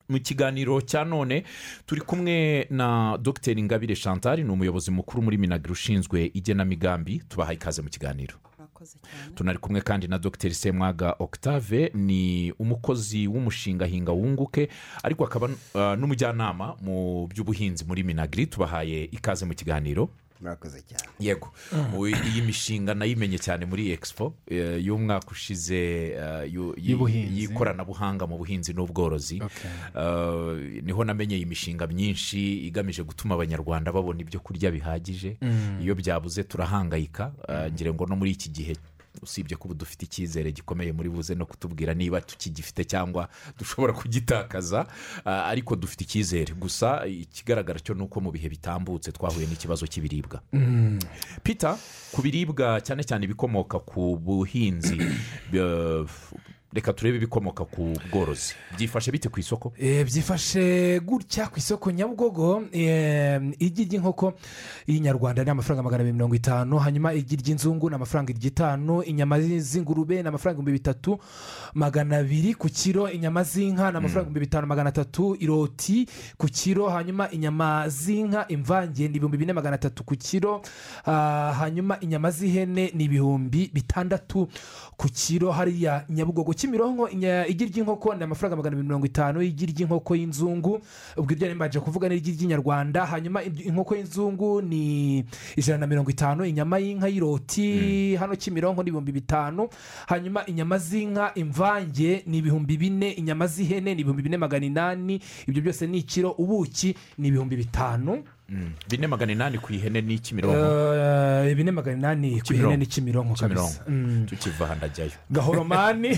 mu kiganiro cya none turi kumwe na dr ingabire chantal ni umuyobozi mukuru muri minagiri ushinzwe igenamigambi tubahaye ikaze mu kiganiro tunari kumwe kandi na dr semwaga octave ni umukozi w'umushinga hinga wunguke ariko akaba uh, n'umujyanama mu by'ubuhinzi muri minagiri tubahaye ikaze mu kiganiro murakoze cyane yego iyi mishinga nayimenye cyane muri expo y'umwaka ushize y'ikoranabuhanga mu buhinzi n'ubworozi niho namenye iyi mishinga myinshi igamije gutuma abanyarwanda babona ibyo kurya bihagije iyo byabuze turahangayika ngira ngo no muri iki gihe usibye ko ubu dufite icyizere gikomeye muri buze no kutubwira niba tukigifite cyangwa dushobora kugitakaza ariko dufite icyizere gusa ikigaragara cyo ni uko mu bihe bitambutse twahuye n'ikibazo cy'ibiribwa pita ku biribwa cyane cyane ibikomoka ku buhinzi reka turebe ibikomoka ku bworozi byifashe bite ku isoko byifashe gutya ku isoko nyabugogo igi ry'inkoko y'inyarwanda ni amafaranga magana abiri mirongo itanu hanyuma igi ry'inzungu ni amafaranga itanu inyama z'ingurube ni amafaranga ibihumbi bitatu magana abiri ku kiro inyama z'inka ni amafaranga ibihumbi bitanu magana atatu iroti ku kiro hanyuma inyama z'inka imvange ni ibihumbi bine magana atatu ku kiro hanyuma inyama z'ihene ni ibihumbi bitandatu ku kiro hariya nyabugogo kimironko igi ry'inkoko ni amafaranga magana abiri mirongo itanu igi ry'inkoko y'inzungu ubwo ibyo nimbaje kuvuga ni igi ry'inyarwanda hanyuma inkoko y'inzungu ni ijana na mirongo itanu inyama y'inka y'iroti hano kimironko ni ibihumbi bitanu hanyuma inyama z'inka imvange ni ibihumbi bine inyama z'ihene ni ibihumbi bine magana inani ibyo byose ni ikiro ubuki ni ibihumbi bitanu bine magana inani ku ihene ni kimironko Eh, bine magana inani ku ihene ni kimironko kabisa Mm. tukiva ahantajyayo gahoromani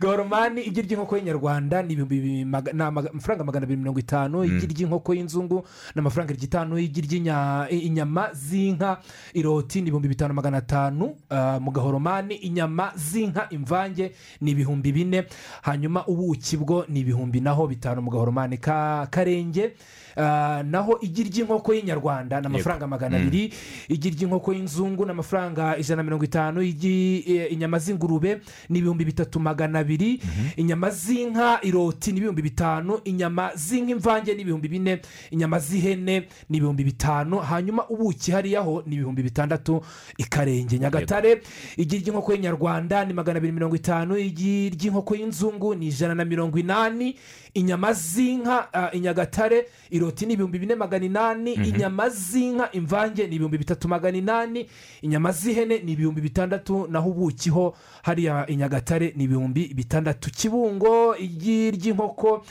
gahoromani igi ry'inkoko y'inyarwanda ni ibihumbi maga- ni amaga- amafaranga magana abiri mirongo itanu igi ry'inkoko y'inzungu ni amafaranga ibihumbi itanu igi ry'inya- i- inyama z'inka iroti ni ibihumbi bitanu magana atanu ah, mu gahoromani inyama z'inka imvange ni ibihumbi bine hanyuma ubuki bwo ni ibihumbi naho bitanu mu gahoromani ka karenge Ah, naho igi ry'inkoko y'inyarwanda ni amafaranga magana abiri igi ry'inkoko y'inzungu ni amafaranga ijana na mirongo itanu igi eh, inyama z'ingurube ni ibihumbi bitatu magana abiri inyama z'inka iroti ni ibihumbi bitanu inyama z'inka imvange ni ibihumbi bine inyama z'ihene ni ibihumbi bitanu hanyuma ubuki hariya ho ni ibihumbi bitandatu ikarenge nyagatare igi ry'inkoko y'inyarwanda ni magana abiri mirongo itanu igi ry'inkoko y'inzungu ni ijana na mirongo inani inyama z'inka ah, i nyagatare iroti ni ibihumbi bine magana inani inyama z'inka imvange ni ibihumbi bitatu magana inani inyama z'ihene ni ibihumbi bitandatu naho ubuki ho hariya i nyagatare ni ibihumbi bitandatu kibungo igi ry'inkoko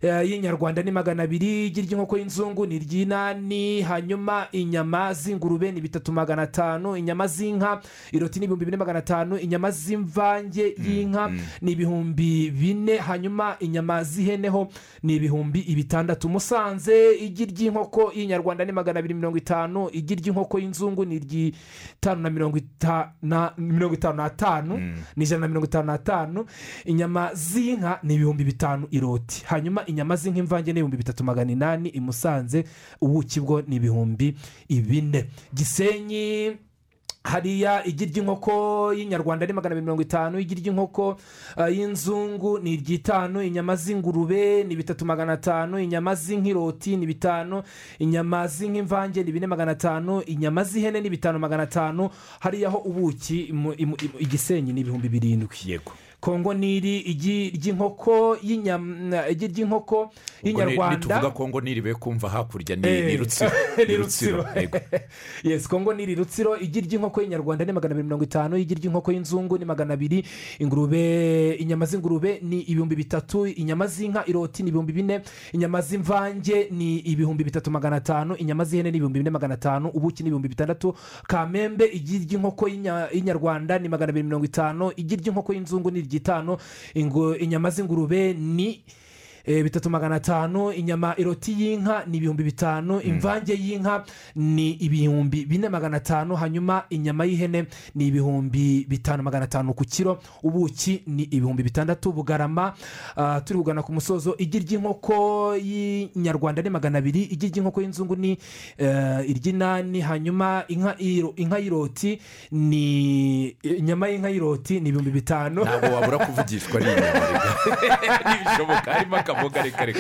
eh, y'inyarwanda ni magana abiri igi ry'inkoko y'inzungu ni iry'inani hanyuma inyama z'ingurube ni bitatu magana atanu inyama z'inka iroti ni ibihumbi bine magana atanu inyama z'imvange y'inka ni ibihumbi bine hanyuma inyama z'ihene ho ni ibihumbi bitandatu musanze igi ry'inkoko y'inyarwanda ni magana abiri mirongo itanu igi ry'inkoko y'inzungu ni iry'itanu na mirongo ita- na- mirongo itanu n'atanu ni ijana na mirongo itanu n'atanu inyama z'inka ni ibihumbi bitanu iroti hanyuma inyama z'inka imvange ni ibihumbi bitatu magana inani i musanze ubuki bwo ni ibihumbi bine gisenyi hariya igi ry'inkoko y'inyarwanda ni magana abiri mirongo itanu igi ry'inkoko ah, y'inzungu ni iry'itanu inyama z'ingurube ni bitatu magana atanu inyama z'inkiroti ni bitanu inyama z'inkimvange ni bine magana atanu inyama z'ihene ni bitanu magana atanu hariya ho ubuki mu- imu- imu- igisenyi ni ibihumbi birindwi yego kongo niri igi ry'inkoko y'inyama igi ry'inkoko Ubwo ni- y'inyarwanda nituvuga kongo niribe kumva hakurya ni Eh. ni rutsiro Ni Rutsiro. yego yes kongo ni iri rutsiro igi ry'inkoko y'inyarwanda ni magana abiri mirongo itanu igi ry'inkoko y'inzungu ni magana abiri ingurube inyama z'ingurube ni ibihumbi bitatu inyama z'inka iroti ni ibihumbi bine inyama z'imvange ni ibihumbi bitatu magana atanu inyama z'ihene ni ibihumbi bine magana atanu ubuki ni ibihumbi bitandatu kamembe igi ry'inkoko y'inya- y'inyarwanda ni magana abiri mirongo itanu igi ry'inkoko y'inzungu ni iry'itanu ingo- inyama z'ingurube ni eh, bitatu magana atanu inyama iroti y'inka ni ibihumbi bitanu imvange y'inka ni ibihumbi bine magana atanu hanyuma inyama y'ihene ni ibihumbi bitanu magana atanu ku kiro ubuki ni ibihumbi bitandatu bugarama ah, turi kugana ku musozo igi ry'inkoko y'inyarwanda ni magana abiri igi ry'inkoko y'inzungu ni eh, iry'inani hanyuma inka y'iro- inka y'iroti ni inyama y'inka y'iroti ni ibihumbi bitanu ntabwo wabura kuvugishwa n'inyama ntibishoboka harimo akaboga reka reka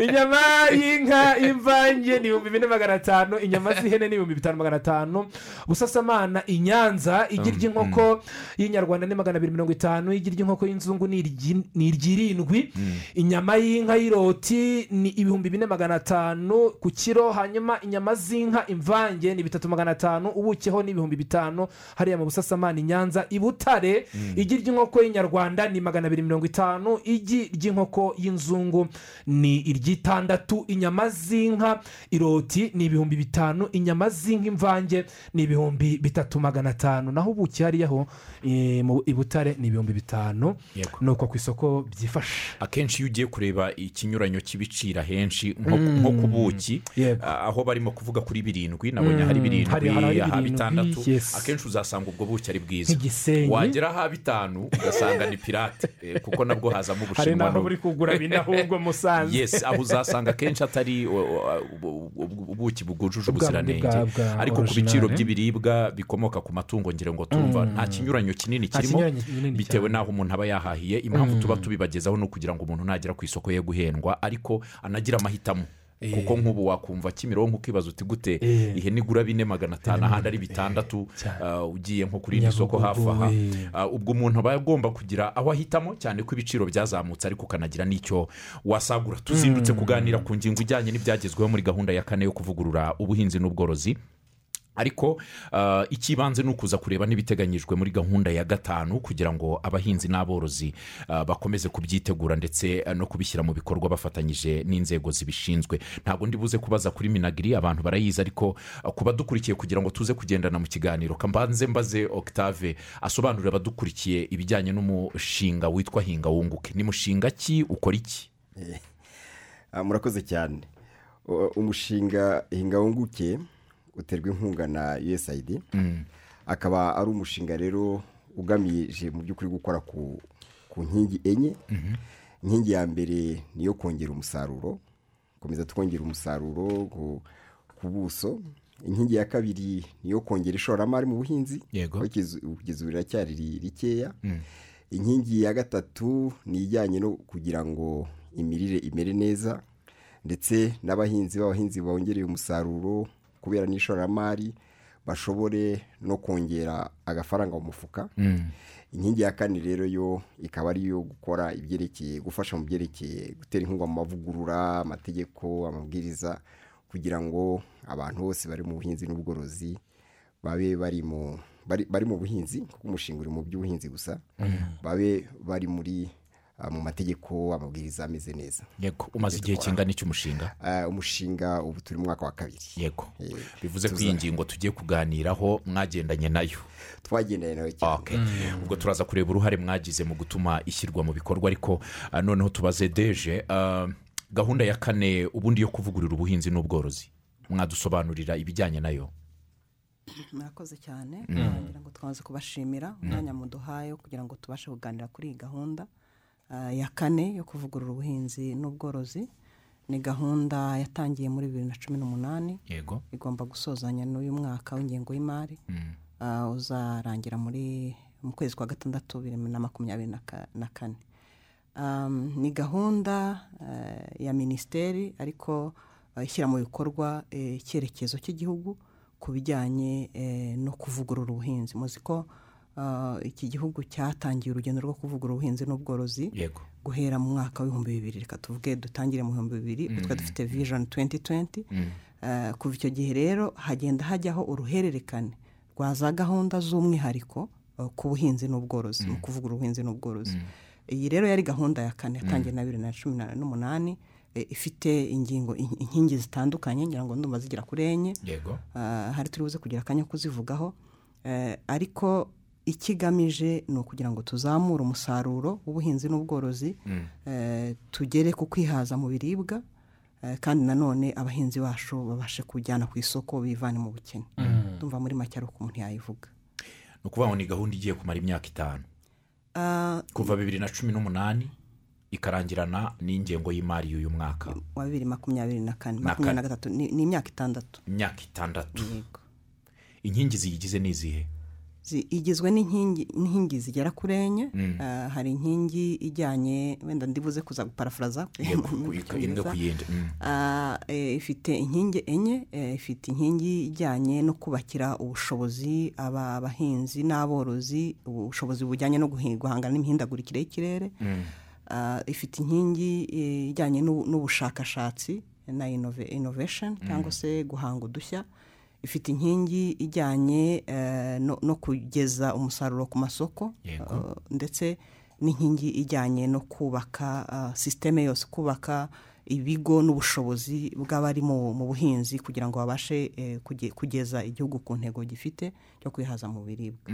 inyama y'inka imvange ni ibihumbi bine magana atanu inyama z'ihene ni ibihumbi bitanu magana atanu busasamana i nyanza igi ry'inkoko y'inyarwanda ni magana abiri mirongo itanu igi ry'inkoko y'inzungu ni iryi- ni iry'irindwi inyama y'inka y'iroti ni ibihumbi bine magana atanu ku kiro hanyuma inyama z'inka imvange ni bitatu magana atanu ubukeho ni ibihumbi bitanu hariya mu busasamana i nyanza i butare igi ry'inkoko y'inyarwanda ni magana abiri mirongo itanu igi ry'inkoko y'inzungu ni iry'itandatu inyama z'inka iroti ni ibihumbi bitanu inyama z'inka imvange ni ibihumbi bitatu magana atanu naho ubuki hariyaho eh, mu- i butare ni ibihumbi bitanu Yego. ni uko ku isoko byifashe akenshi iyo ugiye kureba ikinyuranyo cy'ibiciro ahenshi nko nko ku buki Yego. a- aho barimo kuvuga kuri birindwi nabonye hari birindwi hari- hari aha birindwi, bitandatu yes. akenshi uzasanga ubwo buki ari bwiza Nk'igisenyi. wagera aha bitanu ugasanga ni pirate eh, kuko nabwo hazamo hari ubushinwa n'aho n'ubu. buri kugura binahubwo musanze yesi aho uzasanga akenshi atari o- o- ubu- ubu- ubuki bwujuje Ubwa- ubuziranenge bwa- bwa ariko ku original, biciro eh? by'ibiribwa bikomoka ku matungo ngira ngo tumva nta kinyuranyo kinini Nta kirimo kinyuranyo kinini bitewe n'aho umuntu aba yahahiye impamvu tuba tubibagezaho ni ukugira ngo umuntu nagera ku isoko ye guhendwa ariko anagira amahitamo kuko nk'ubu wakumva kimironko ukibaza uti gute Eh. ihene igura bine magana atanu ahandi ari bitandatu ah, ugiye nko kuri iri soko hafi aha Nyabugogo, eh. Ah, ubwo umuntu aba agomba kugira aho ahitamo cyane ko ibiciro byazamutse ariko ukanagira n'icyo wasagura tuzindutse kuganira ku ngingo ijyanye n'ibyagezweho muri gahunda ya kane yo kuvugurura ubuhinzi n'ubworozi ariko ah, icy'ibanze ni ukuza kureba n'ibiteganyijwe muri gahunda ya gatanu kugira ngo abahinzi n'aborozi ah, bakomeze kubyitegura ndetse ah, no kubishyira mu bikorwa bafatanyije n'inzego zibishinzwe ntabwo ndibuze kubaza kuri minagiri abantu barayizi ariko ah, ku badukurikiye kugira ngo tuze kugendana mu kiganiro kambanze mbaze octave asobanurira abadukurikiye ibijyanye n'umushinga witwa hinga wunguke ni mushinga ki ukora iki Ah, murakoze cyane U- umushinga hinga wunguke uterwa inkunga na usaid akaba ari umushinga rero ugamije mu by'ukuri gukora ku ku nkingi enye inkingi ya mbere ni iyo kongera umusaruro gukomeza twongera umusaruro ku- ku buso inkingi ya kabiri ni iyo kongera ishoramari mu buhinzi Yego. aho kugeza ubu kugeza ubu riracyari ri- rikeya inkingi ya gatatu ni ijyanye no kugira ngo imirire imere neza ndetse n'abahinzi b'abahinzi bongereye umusaruro kubera n'ishoramari bashobore no kongera agafaranga mu mufuka inkingi ya kane rero yo ikaba ari iyo gukora ibyerekeye gufasha mu byerekeye gutera inkunga mu mavugurura amategeko amabwiriza kugira ngo abantu bose bari mu buhinzi n'ubworozi babe bari mu bari, bari mu buhinzi kuko umushinga uri mu by'ubuhinzi gusa babe bari muri ah, mu mategeko amabwiriza ameze neza yego umaze igihe kingana iki umushinga Ah, umushinga ubu turi mu mwaka wa kabiri yego Eh, bivuze ko tuza- iyi ngingo tugiye kuganiraho mwagendanye nayo twagendanye nawe cyane Okay. ubwo turaza kureba uruhare mwagize mu gutuma ishyirwa mu bikorwa ariko ah, noneho tubaze deje ah, gahunda ya kane ubundi yo kuvugurura ubuhinzi n'ubworozi mwadusobanurira ibijyanye nayo murakoze cyane kugira ngo twanze kubashimira umwanya muduhaye wo kugira ngo tubashe kuganira kuri iyi gahunda ah, ya kane yo kuvugurura ubuhinzi n'ubworozi ni gahunda yatangiye muri bibiri na cumi n'umunani yego igomba gusozanya n'uyu mwaka w'ingengo y'imari Ah, uzarangira muri mu kwezi kwa gatandatu bibiri na makumyabiri na ka- na kane Um, ni gahunda eh, ya minisiteri ariko eh, ishyira mu bikorwa eh, icyerekezo cy'igihugu ku bijyanye eh, no kuvugurura ubuhinzi muzi ko ah, iki gihugu cyatangiye urugendo rwo kuvugurura ubuhinzi n'ubworozi yego guhera mu mwaka w'ibihumbi bibiri reka tuvuge dutangire mu bihumbi bibiri ubwo twari dufite vijoni tuwenti tuwenti kuva icyo gihe rero hagenda hajyaho uruhererekane rwa za gahunda z'umwihariko eh, ku buhinzi n'ubworozi mu kuvugurura ubuhinzi n'ubworozi iyi rero yari gahunda ya kane yatangiye na bibiri na cumi na- n'umunani eh, ifite ingingo in- inkingi zitandukanye ngira ngo ndumva zigera kuri enye yego Ah, hari turi buze kugira akanya kuzivugaho Eh, ariko ikigamije ni ukugira ngo tuzamure umusaruro w'ubuhinzi n'ubworozi eh, tugere ku kwihaza mu biribwa eh, kandi nanone abahinzi bacu babashe kujyana ku isoko bivane mu bukene ndumva muri make ari uko umuntu yayivuga ni ukuvuga ngo ni gahunda igiye kumara imyaka itanu Ah, kuva bibiri na cumi n'umunani ikarangirana n'ingengo y'imari y'uyu mwaka wa bibiri makumyabiri na kane Na makumyabiri na kane. gatatu ni ni imyaka itandatu imyaka itandatu yego inkingi ziyigize ni izihe Zi- igizwe n'inkingi n'inkingi zigera kuri enye Ah, hari inkingi ijyanye wenda ndibuze kuza guparafuraza Yego, ku- mu ku- Cyongereza. imwe ku yindi mm. Ah, eh, ifite inkingi enye eh, ifite inkingi ijyanye no kubakira ubushobozi aba abahinzi n'aborozi ubushobozi bujyanye no guhi- guhangana n'imihindagurikire y'ikirere Ah, ifite inkingi eh, ijyanye n'u- n'ubushakashatsi na inove- innovation cyangwa se guhanga udushya ifite inkingi ijyanye eh, no no kugeza umusaruro ku masoko Yego. Uh, ndetse n'inkingi ijyanye no kubaka uh, sisiteme yose kubaka ibigo n'ubushobozi bw'abari mu mu buhinzi kugira ngo babashe eh, kuge- kugeza igihugu ku ntego gifite cyo kwihaza mu biribwa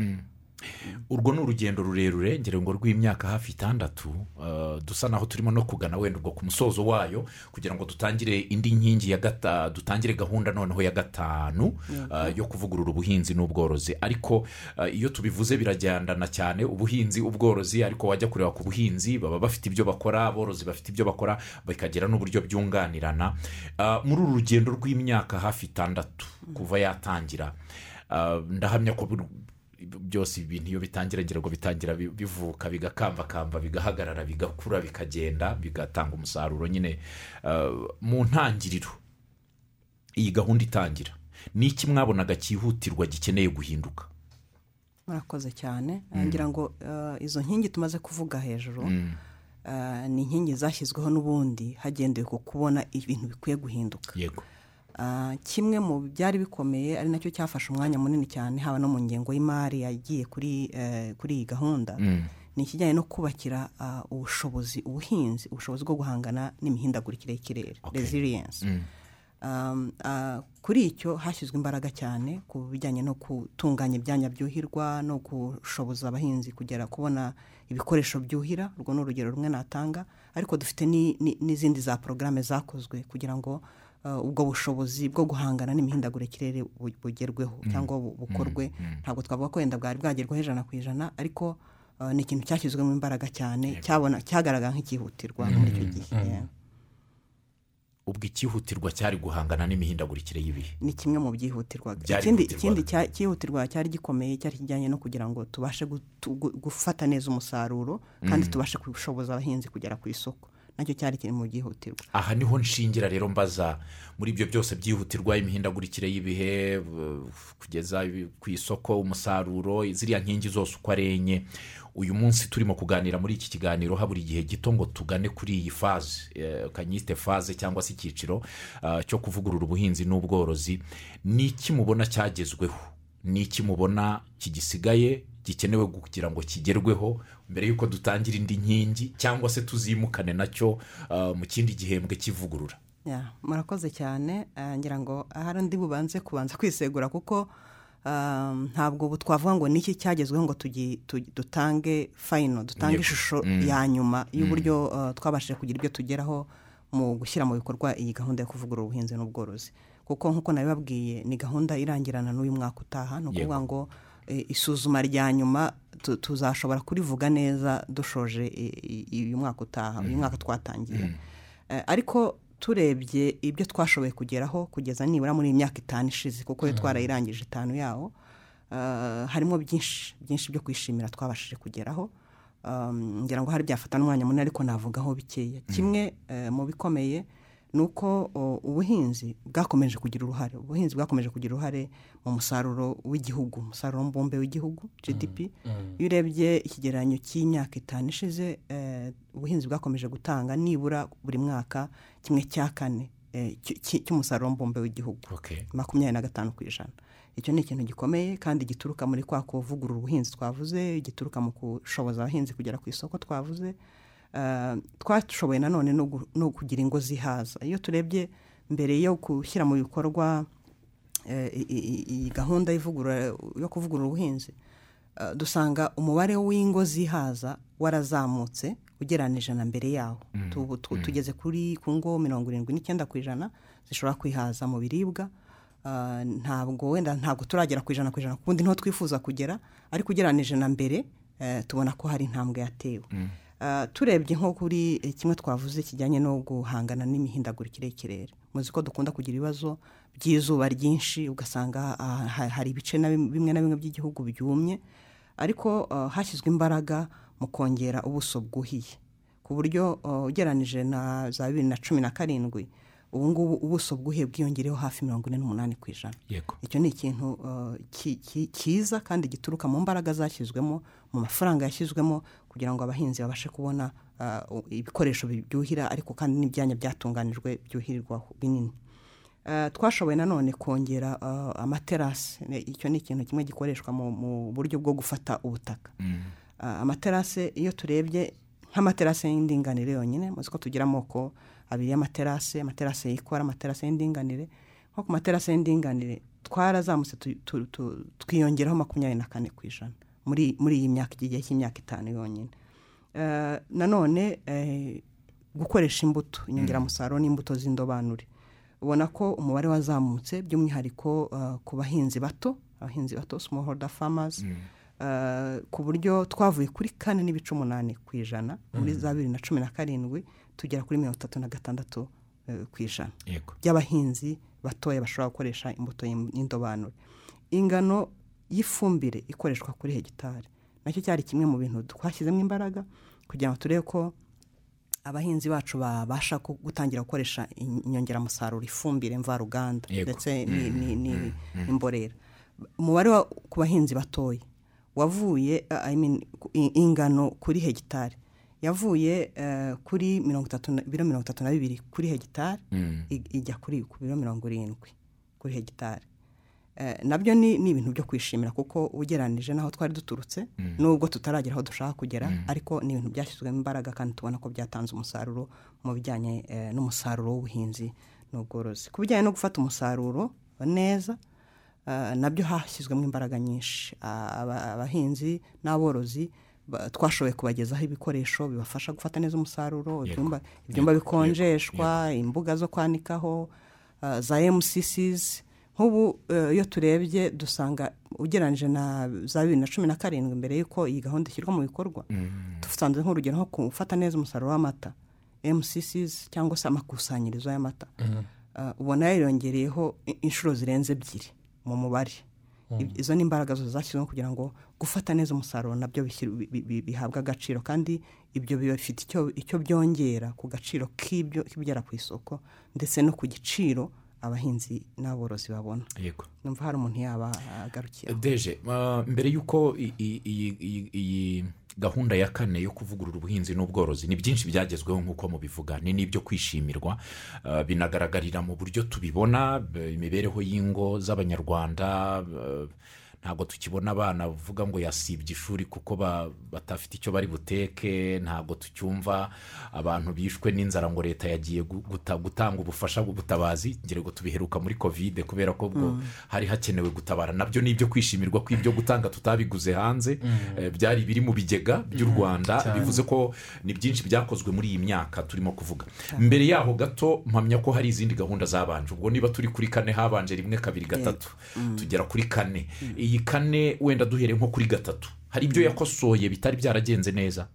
urwo ni urugendo rurerure ngira ngo rw'imyaka hafi itandatu eh, dusa naho turimo no kugana wenda ubwo ku musozo wayo kugira ngo dutangire indi nkingi ya gata dutangire gahunda noneho ya gatanu eh, yo kuvugurura ubuhinzi n'ubworozi ariko eh, iyo tubivuze biragendana cyane ubuhinzi ubworozi ariko wajya kureba ku buhinzi baba bafite ibyo bakora aborozi bafite ibyo bakora bakagira n'uburyo byunganirana Eh, muri uru rugendo rw'imyaka hafi itandatu kuva yatangira eh, ndahamya ko bur- byose ibintu iyo bitangira ngira ngo bitangira bi- bivuka bigakambakamba bigahagarara bigakura bikagenda bigatanga umusaruro nyine Eh, mu ntangiriro iyi gahunda itangira ni iki mwabonaga cyihutirwa gikeneye guhinduka murakoze cyane ngira ngo uh, izo nkingi tumaze kuvuga hejuru uh, ni inkingi zashyizweho n'ubundi hagendewe ku kubona ibintu bikwiye guhinduka yego Ah, kimwe mu byari bikomeye ari nacyo cyafashe umwanya munini cyane haba no mu ngengo y'imari yagiye kuri eh, kuri iyi gahunda ni ikijyanye no kubakira ah, ubushobozi ubuhinzi ubushobozi bwo guhangana n'imihindagurikire y'ikirere Okay. resilience Um, ah, kuri icyo hashyizwe imbaraga cyane ku bijyanye no gutunganya ibyanya byuhirwa no gushoboza abahinzi kugera kubona ibikoresho byuhira urwo ni urugero rumwe natanga ariko dufite ni- ni- n'izindi za porogaramu zakozwe kugira ngo ah, ubwo bushobozi bwo guhangana n'imihindagurikire bu- bugerweho cyangwa bu- bukorwe ntabwo twavuga ko wenda bwari bwagerwaho ijana ku ijana ariko ah, ni ikintu cyashyizwemo imbaraga cyane cyabona cyagaragara nk'ikihutirwa muri icyo gihe Yeah. ubwo icyihutirwa cyari guhangana n'imihindagurikire y'ibihe ni kimwe mu byihutirwaga Byari ikindi byihutirwaga. ikindi cya- cyihutirwa cyari gikomeye cyari kijyanye no kugira ngo tubashe gutu- gu- gufata neza umusaruro kandi tubashe gushoboza abahinzi kugera ku isoko nacyo cyari kiri mu byihutirwa aha niho nshingira rero mbaza muri ibyo byose byihutirwa imihindagurikire y'ibihe bu- kugeza ibi- ku isoko umusaruro ziriya nkingi zose uko ari enye uyu munsi turimo kuganira muri iki kiganiro habura igihe gito ngo tugane kuri iyi faze eh, kanyite faze cyangwa se icyiciro ah, cyo kuvugurura ubuhinzi n'ubworozi ni iki mubona cyagezweho ni iki mubona kigisigaye gikenewe kugira ngo kigerweho mbere y'uko dutangira indi nkingi cyangwa se tuzimukane nacyo ah, mu kindi gihembwe cy'ivugurura Ya, murakoze cyane Ah, ngira ngo ahari undi bubanze kubanza kwisegura kuko ah, ntabwo ubu twavuga ngo niki cyagezweho ngo tugi- tu- dutange fayino dutange Yego. ishusho ya nyuma y'uburyo ah, twabashije kugira ibyo tugeraho mu gushyira mu bikorwa iyi gahunda yo kuvugurura ubuhinzi n'ubworozi kuko nk'uko nabibabwiye ni gahunda irangirana n'uyu mwaka utaha ni ukuvuga ngo eh, isuzuma rya nyuma tu- tuzashobora kurivuga neza dushoje i- i- uyu mwaka utaha uyu mwaka twatangiye Eh, ariko turebye ibyo twashoboye kugeraho kugeza nibura muri iyi myaka itanu ishize kuko yo twarayirangije itanu yawo eh, harimo byinshi byinshi byo kwishimira twabashije kugeraho Um, ngira ngo hari byafata n'umwanya munini ariko navugaho bikeya kimwe eh, mu bikomeye ni uko o, ubuhinzi bwakomeje kugira uruhare ubuhinzi bwakomeje kugira uruhare mu musaruro w'igihugu umusaruro mbumbe w'igihugu gdp iyo urebye ikigereranyo cy'imyaka itanu ishize eh, ubuhinzi bwakomeje gutanga nibura buri mwaka kimwe cya kane eh, cy- cy- cy'umusaruro mbumbe w'igihugu makumyabiri na gatanu ku ijana icyo ni ikintu gikomeye kandi gituruka muri kwa kuvugurura ubuhinzi twavuze gituruka mu gushoboza abahinzi kugera ku isoko twavuze Ah, twashoboye nanone no gu- no kugira ingo zihaza iyo turebye mbere yo gushyira mu bikorwa eh, i- i- i- iyi gahunda y'ivugurura yo kuvugurura ubuhinzi ah, dusanga umubare w'ingo zihaza warazamutse ugereranije na mbere yawo Tu- tu- tugeze kuri ku ngo mirongo irindwi n'icyenda ku ijana zishobora kwihaza mu biribwa Ah, ntabwo wenda ntabwo turagera ku ijana ku ijana ku bundi niho twifuza kugera ariko ugereranije na mbere eh, tubona ko hari intambwe yatewe Ah, turebye nko kuri eh, kimwe twavuze kijyanye no guhangana n'imihindagurikire y'ikirere muzi ko dukunda kugira ibibazo by'izuba ryinshi ugasanga ah, ha- hari ibice na bim- bimwe na bimwe by'igihugu byumye ariko ah, hashyizwe imbaraga mu kongera ubuso bwuhiye ku buryo ah, ugereranije na za bibiri na cumi na karindwi ubu ngubu ubuso bwuhiye bwiyongereho hafi mirongo ine n'umunani ku ijana yego icyo ni ikintu uh, ki- ki- cyiza kandi gituruka mu mbaraga zashyizwemo mu mafaranga yashyizwemo kugira ngo abahinzi babashe kubona uh, ibikoresho byuhira ariko kandi n'ibyanya byatunganijwe byuhirirwaho binini Uh, twashoboye nanone kongera uh, amaterasi Ne- icyo ni ikintu kimwe gikoreshwa mu- mu buryo bwo gufata ubutaka Uh, amaterase iyo turebye nk'amaterase y'indinganire yonyine muzi ko tugira amoko abiri y'amaterase amaterase yikora amaterase y'indinganire nko ku materase y'indinganire twarazamutse tu- tu- tu- twiyongeraho makumyabiri na kane ku ijana muri muri iyi myaka iki gihe cy'imyaka itanu yonyine Eh, nanone eh, gukoresha imbuto inyongeramusaruro n'imbuto z'indobanure ubona ko umubare wazamutse by'umwihariko eh, ku bahinzi bato abahinzi bato smallholder farmers eh, ku buryo twavuye kuri kane n'ibice umunani ku ijana muri za bibiri na cumi na karindwi tugera kuri mirongo itatu na gatandatu eh, ku ijana yego by'abahinzi batoya bashobora gukoresha imbuto y'im- y'indobanure ingano y'ifumbire ikoreshwa kuri hegitari nacyo cyari kimwe mu bintu twashyizemo imbaraga kugira ngo turebe ko abahinzi bacu babasha ku- gutangira gukoresha in- inyongeramusaruro ifumbire mvaruganda Yego. ndetse ni- ni- ni- n'imborera umubare wa- ku bahinzi batoya wavuye uh, I mean, ku- i- ingano kuri hegitari yavuye eh, kuri mirongo itatu na- ibiro mirongo itatu na bibiri kuri hegitari ij- ijya kuri ku biro mirongo irindwi kuri hegitari Eh, nabyo ni ni ibintu byo kwishimira kuko ugereranije n'aho twari duturutse nubwo tutaragera aho dushaka kugera ariko ni ibintu byashyizwemo imbaraga kandi tubona ko byatanze umusaruro mu bijyanye eh, n'umusaruro w'ubuhinzi n'ubworozi ku bijyanye no gufata umusaruro neza eh, nabyo hashyizwemo imbaraga nyinshi Ah, aba- abahinzi n'aborozi ba- twashoboye kubagezaho ibikoresho bibafasha gufata neza umusaruro ibyumba ibyumba bikonjeshwa imbuga zo kwanikaho ah, za mcc's nk'ubu eh, iyo turebye dusanga ugereranyije na za bibiri na cumi na karindwi mbere y'uko iyi gahunda ishyirwa mu bikorwa dusanze nk'urugero nko gufata neza umusaruro w'amata mcc's cyangwa se amakusanyirizo y'amata Ah, ubona yariyongereyeho i- inshuro zirenze ebyiri mu mubare Ib- izo ni imbaraga zo zashyizweho kugira ngo gufata neza umusaruro nabyo bishyir- bi- bi- bi- bihabwa agaciro kandi ibyo bifite icyo- icyo byongera ku gaciro k'ibyo k'ibigera ku isoko ndetse no ku giciro abahinzi n'aborozi babona yego numva hari umuntu yaba agarukira deje ah, mbere y'uko i- i- iyi- iyi- iyi gahunda ya kane yo kuvugurura ubuhinzi n'ubworozi ni byinshi byagezweho nk'uko mubivuga ni n'ibyo kwishimirwa ah, binagaragarira mu buryo tubibona b- imibereho y'ingo z'abanyarwanda ah, ntabwo tukibona abana bavuga ngo yasibye ishuri kuko ba- batafite icyo bari buteke ntabwo tucyumva abantu bishwe n'inzara ngo leta yagiye gu- guta- gutanga ubufasha bw'ubutabazi ngira ngo tubiheruka muri kovide kubera ko ubwo hari hakenewe gutabara nabyo ni ibyo kwishimirwa ko ibyo gutanga tutabiguze hanze eh, byari biri mu bigega by'u rwanda bivuze ko ni byinshi byakozwe muri iyi myaka turimo kuvuga mbere yaho gato mpamya ko hari izindi gahunda zabanje ubwo niba turi kuri kane habanje rimwe kabiri gatatu tugera kuri kane iyi kane wenda duhere nko kuri gatatu hari ibyo yakosoye bitari byaragenze neza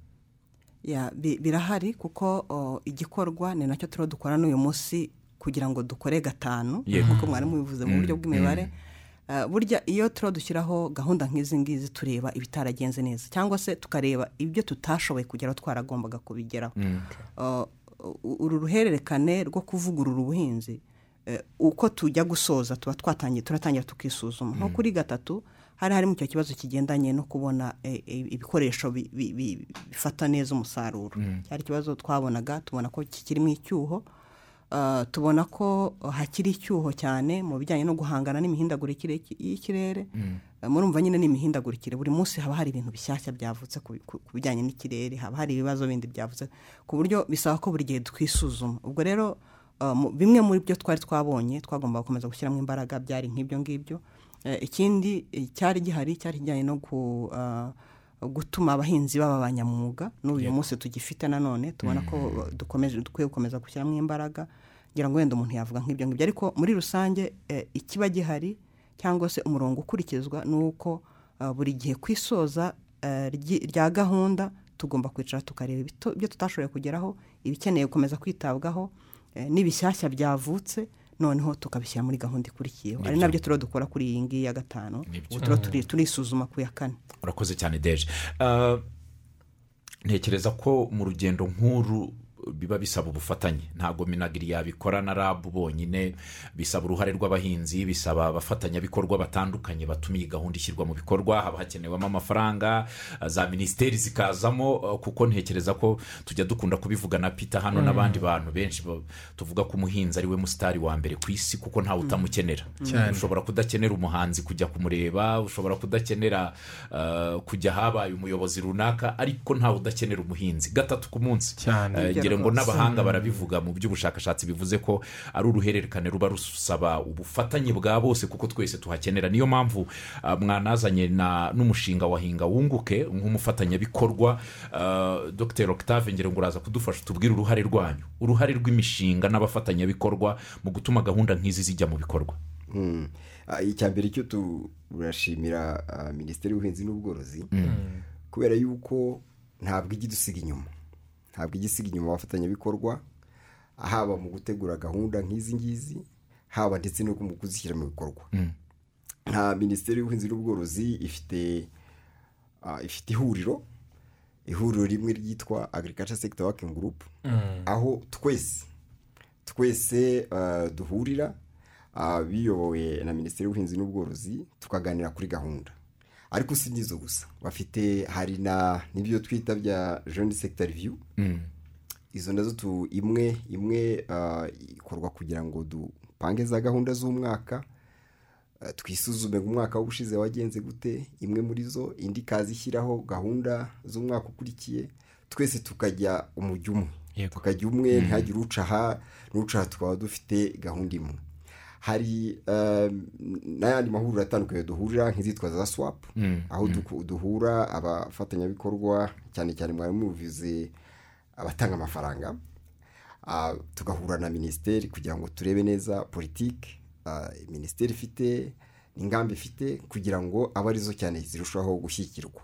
Ya, bi- birahari kuko o, igikorwa ni nacyo turiho dukora n'uyu munsi kugira ngo dukore gatanu Yego. nk'uko mwari mubivuze mu buryo bw'imibare Eh, burya iyo turiho dushyiraho gahunda nk'izi ngizi tureba ibitaragenze neza cyangwa se tukareba ibyo tutashoboye kugeraho twaragombaga kubigeraho O, u- uru ruhererekane rwo kuvugurura ubuhinzi eh, uko tujya gusoza tuba twatangiye turatangira tukisuzuma nko kuri gatatu hari harimo icyo kibazo kigendanye no kubona eh, eh, ibikoresho bi- bi- bi- bifata neza umusaruro cyari ikibazo twabonaga tubona ko kikirimo icyuho Ah, tubona ko hakiri icyuho cyane mu bijyanye no guhangana n'imihindagurikire y'iki- y'ikirere Ah, murumva nyine ni imihindagurikire buri munsi haba hari ibintu bishyashya byavutse ku ku- ku bijyanye n'ikirere haba hari ibibazo bindi byavutse ku buryo bisaba ko buri gihe twisuzuma ubwo rero ah, mu- bimwe muri byo twari twabonye twagombaga gukomeza gushyiramo imbaraga byari nk'ibyo ngibyo Eh, ikindi eh, cyari gihari cyari kijyanye no gu- ah, gutuma abahinzi baba abanyamwuga n'uyu munsi tugifite nanone tubona ko dukomeje dukwiye gukomeza gushyiramo imbaraga ngira ngo wenda umuntu yavuga nk'ibyo ngibyo ariko muri rusange eh, ikiba gihari cyangwa se umurongo ukurikizwa ni uko ah, buri gihe ku isoza eh, ryi- rya gahunda tugomba kwicara tukareba ibito- ibyo tutashoboye kugeraho ibikeneye gukomeza kwitabwaho eh, n'ibishyashya byavutse noneho tukabishyira muri gahunda ikurikiyeho ari nabyo turiho dukora kuri iyi ngiyi ya gatanu ubu turiho turi- turisuzuma ku ya kane urakoze cyane deje Ah, ntekereza ko mu rugendo nk'uru biba bisaba ubufatanye ntabwo minagiri yabikora na rabu bonyine bisaba uruhare rw'abahinzi bisaba abafatanyabikorwa batandukanye batuma iyi gahunda ishyirwa mu bikorwa haba hakenewemo amafaranga ah, za minisiteri zikazamo ah, kuko ntekereza ko tujya dukunda kubivugana pita hano n'abandi bantu benshi ba- tuvuga ko umuhinzi ari we musitari wa mbere ku isi kuko ntawe utamukenera ushobora kudakenera umuhanzi kujya kumureba ushobora kudakenera ah, kujya ahabaye umuyobozi runaka ariko ntawe udakenera umuhinzi gatatu ku munsi Cyane. Eh, ngira ngo n'abahanga barabivuga mu by'ubushakashatsi bivuze ko ari uruhererekane ruba rusaba ubufatanye bwa bose kuko twese tuhakenera niyo mpamvu ah, mwanazanye na- n'umushinga wa hinga wunguke nk'umufatanyabikorwa ah, dr octave ngira ngo uraza kudufasha tubwire uruhare rwanyu uruhare rw'imishinga n'abafatanyabikorwa mu gutuma gahunda nk'izi zijya mu bikorwa Mm. Ah, icya mbere cyo turashimira ah, minisiteri y'ubuhinzi n'ubworozi kubera yuko ntabwo ijya idusiga inyuma ntabwo ijya isiga inyuma abafatanyabikorwa haba mu gutegura gahunda nk'izi ngizi haba ndetse no mu kuzishyira mu bikorwa nka minisiteri y'ubuhinzi n'ubworozi ifite ah, ifite ihuriro ihuriro rimwe ryitwa agriculture sector working group aho twese twese ah, duhurira ah, biyobowe na minisiteri y'ubuhinzi n'ubworozi tukaganira kuri gahunda ariko si n'izo gusa bafite hari na n'ibyo twita bya jeune sector review izo nazo tu imwe imwe ah, ikorwa kugira ngo dupange za gahunda z'umwaka ah, twisuzume ngo umwaka w'ubushize wagenze gute imwe muri zo indi ikaza ishyiraho gahunda z'umwaka ukurikiye twese tukajya umujyo umwe Yego. tukajya umwe ntihagire uca aha n'uca aha tukaba dufite gahunda imwe hari um, n'ayandi mahuriro atandukanye duhurira nk'izitwa za swapu aho duku- duhura abafatanyabikorwa cyane cyane mwari mubivuze abatanga amafaranga Ah, tugahura na minisiteri kugira ngo turebe neza politiki ah, minisiteri ifite ingamba ifite kugira ngo abe arizo cyane zirushaho gushyigikirwa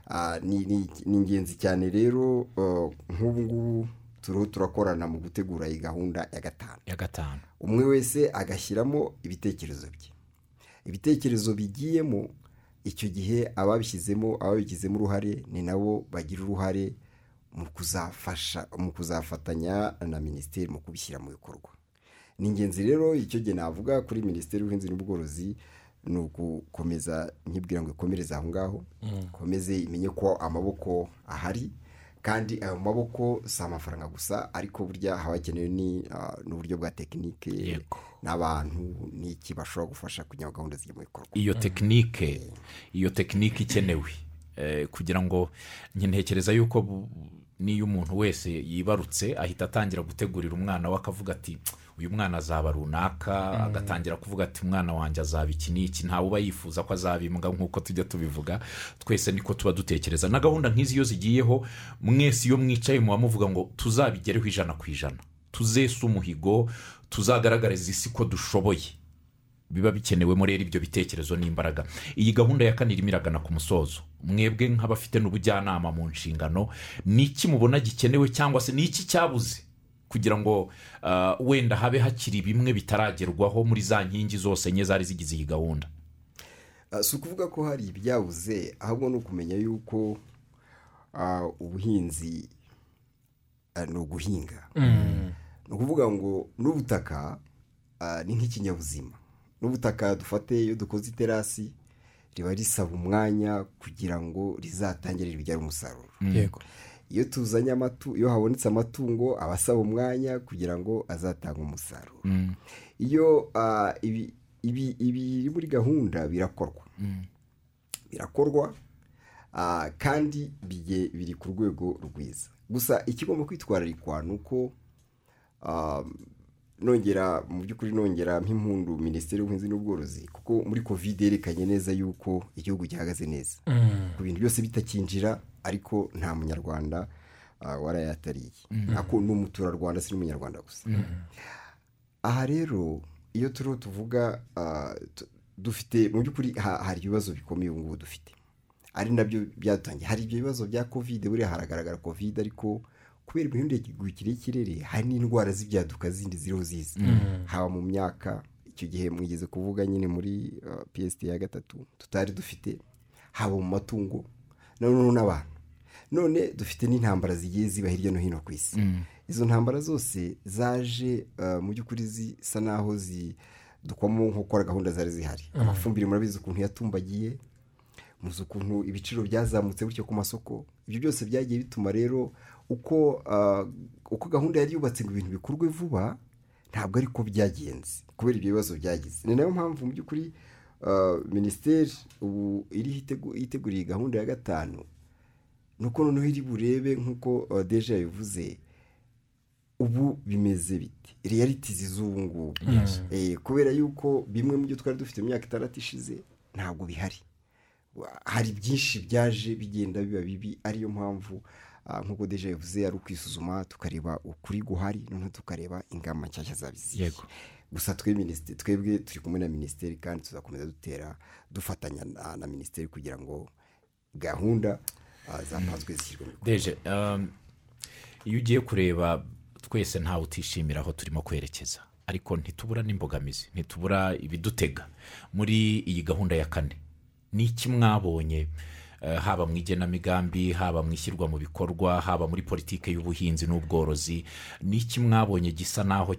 Ah, ni ni- ni ingenzi cyane rero eh, nk'ubu ngubu turiho turakorana mu gutegura iyi gahunda ya gatanu ya gatanu umwe wese agashyiramo ibitekerezo bye ibitekerezo bigiyemo icyo gihe ababishyizemo ababigizemo uruhare ni nabo bagira uruhare mu kuzafasha mu kuzafatanya na minisiteri mu kubishyira mu bikorwa ni ingenzi rero icyo gihe navuga kuri minisiteri y'ubuhinzi n'ubworozi ni ugukomeza nkibwira ngo ikomereze aho ngaho ikomeze imenye ko amaboko ahari kandi ayo maboko si amafaranga gusa ariko burya haba hakenewe ni, ah, n'uburyo bwa tekinike Yego. n'abantu n'iki bashobora gufasha kugira ngo gahunda zijye mu bikorwa iyo tekinike iyo tekinike ikenewe Eh, kugira ngo ntekereza yuko bu- niyo umuntu wese yibarutse ahita atangira gutegurira umwana we akavuga ati uyu mwana azaba runaka agatangira kuvuga ati umwana wanjye azaba iki n'iki ntawe uba yifuza ko azaba imbwa nk'uko tujya tubivuga twese niko tuba dutekereza na gahunda nk'izi iyo zigiyeho mwese iyo mwicaye muba muvuga ngo tuzabigereho ijana ku ijana tuzese umuhigo tuzagaragarize isi ko dushoboye biba bikenewemo rero ibyo bitekerezo n'imbaraga iyi gahunda ya kane irimo iragana ku musozo mwebwe nk'abafite n'ubujyanama mu nshingano ni iki mubona gikenewe cyangwa se ni iki cyabuze kugira ngo ah, wenda habe hakiri bimwe bitaragerwaho muri za nkingi zose enye zari zigize iyi gahunda Ah, si ukuvuga ko hari ibyabuze ahubwo ni ukumenya yuko ah, ubuhinzi ah, ni uguhinga ni ukuvuga ngo n'ubutaka ah, ni nk'ikinyabuzima n'ubutaka dufate iyo dukoze iterasi riba risaba umwanya kugira ngo rizatangire ribyare umusaruro yego iyo tuzanye amatu iyo habonetse amatungo aba asaba umwanya kugira ngo azatange umusaruro iyo ah, ibi- ibi- ibiri muri gahunda birakorwa birakorwa ah, kandi bige- biri ku rwego rwiza gusa ikigomba kwitwararikwa ni uko ah, nongera mu by'ukuri nongera nk'impundu minisiteri y'ubuhinzi n'ubworozi kuko muri kovide yerekanye neza yuko igihugu gihagaze neza ku bintu byose bitakinjira ariko nta munyarwanda warayatariye ntabwo ni umuturarwanda si n'umunyarwanda gusa aha rero iyo turiho tuvuga dufite mu by'ukuri hari ibibazo bikomeye ubu ngubu dufite ari nabyo byadutangiye hari ibyo bibazo bya kovide buriya haragaragara kovide ariko kubera imihindagurikire y'ikirere hari n'indwara z'ibyaduka zindi ziriho ziza haba mu myaka icyo gihe mwigeze kuvuga nyine muri piyesite ya gatatu tutari dufite haba mu matungo noneho n'abantu none dufite n'intambara zigiye ziba hirya no hino ku isi izo ntambara zose zaje mu by'ukuri zisa n'aho zidukwamo nk'ukora gahunda zari zihari amafumbire murabizi ukuntu yatumbagiye muzi ukuntu ibiciro byazamutse bityo ku masoko ibyo byose byagiye bituma rero uko gahunda yari yubatse ngo ibintu bikorwe vuba ntabwo ariko byagenze kubera ibyo bibazo byagize ni nayo mpamvu mu by'ukuri minisiteri ubu iriho yiteguriye gahunda ya gatanu nuko noneho iri burebe nk'uko deje yabivuze ubu bimeze biti reyaritizi z'ubu ngubu kubera yuko bimwe mu byo twari dufite mu myaka itandatu ishize ntabwo bihari hari byinshi byaje bigenda biba bibi ariyo mpamvu nk'uko deje yavuze ari ukwisuzuma tukareba ukuri guhari noneho tukareba ingamba nshyashya zabiziye gusa twebwe turi kumwe na minisiteri kandi tuzakomeza dutera dufatanya na minisiteri kugira ngo gahunda zapanzwe zishyirwe mu bikorwa iyo ugiye kureba twese ntawe utishimira aho turimo kwerekeza ariko ntitubura n'imbogamizi ntitubura ibidutega muri iyi gahunda ya kane ni iki mwabonye haba mu igenamigambi haba mu ishyirwa mu bikorwa haba muri politiki y'ubuhinzi n'ubworozi ni iki mwabonye gisa n'aho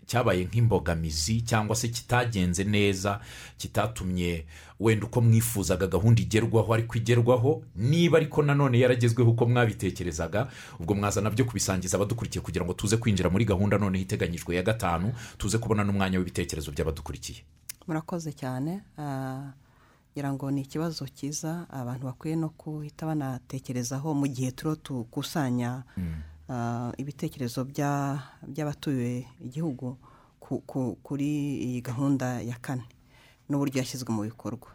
cyabaye nk'imbogamizi cyangwa se kitagenze neza kitatumye wenda uko mwifuzaga gahunda igerwaho ariko igerwaho niba ariko nanone yaragezweho uko mwabitekerezaga ubwo mwaza nabyo kubisangiza abadukurikiye kugira ngo tuze kwinjira muri gahunda noneho iteganyijwe ya gatanu tuze kubona n'umwanya w'ibitekerezo by'abadukurikiye murakoze cyane ngira ngo ni ikibazo cyiza abantu bakwiye no guhita banatekerezaho mu gihe turiho dukusanya ibitekerezo by'abatuye igihugu kuri iyi gahunda ya kane n'uburyo yashyizwe mu bikorwa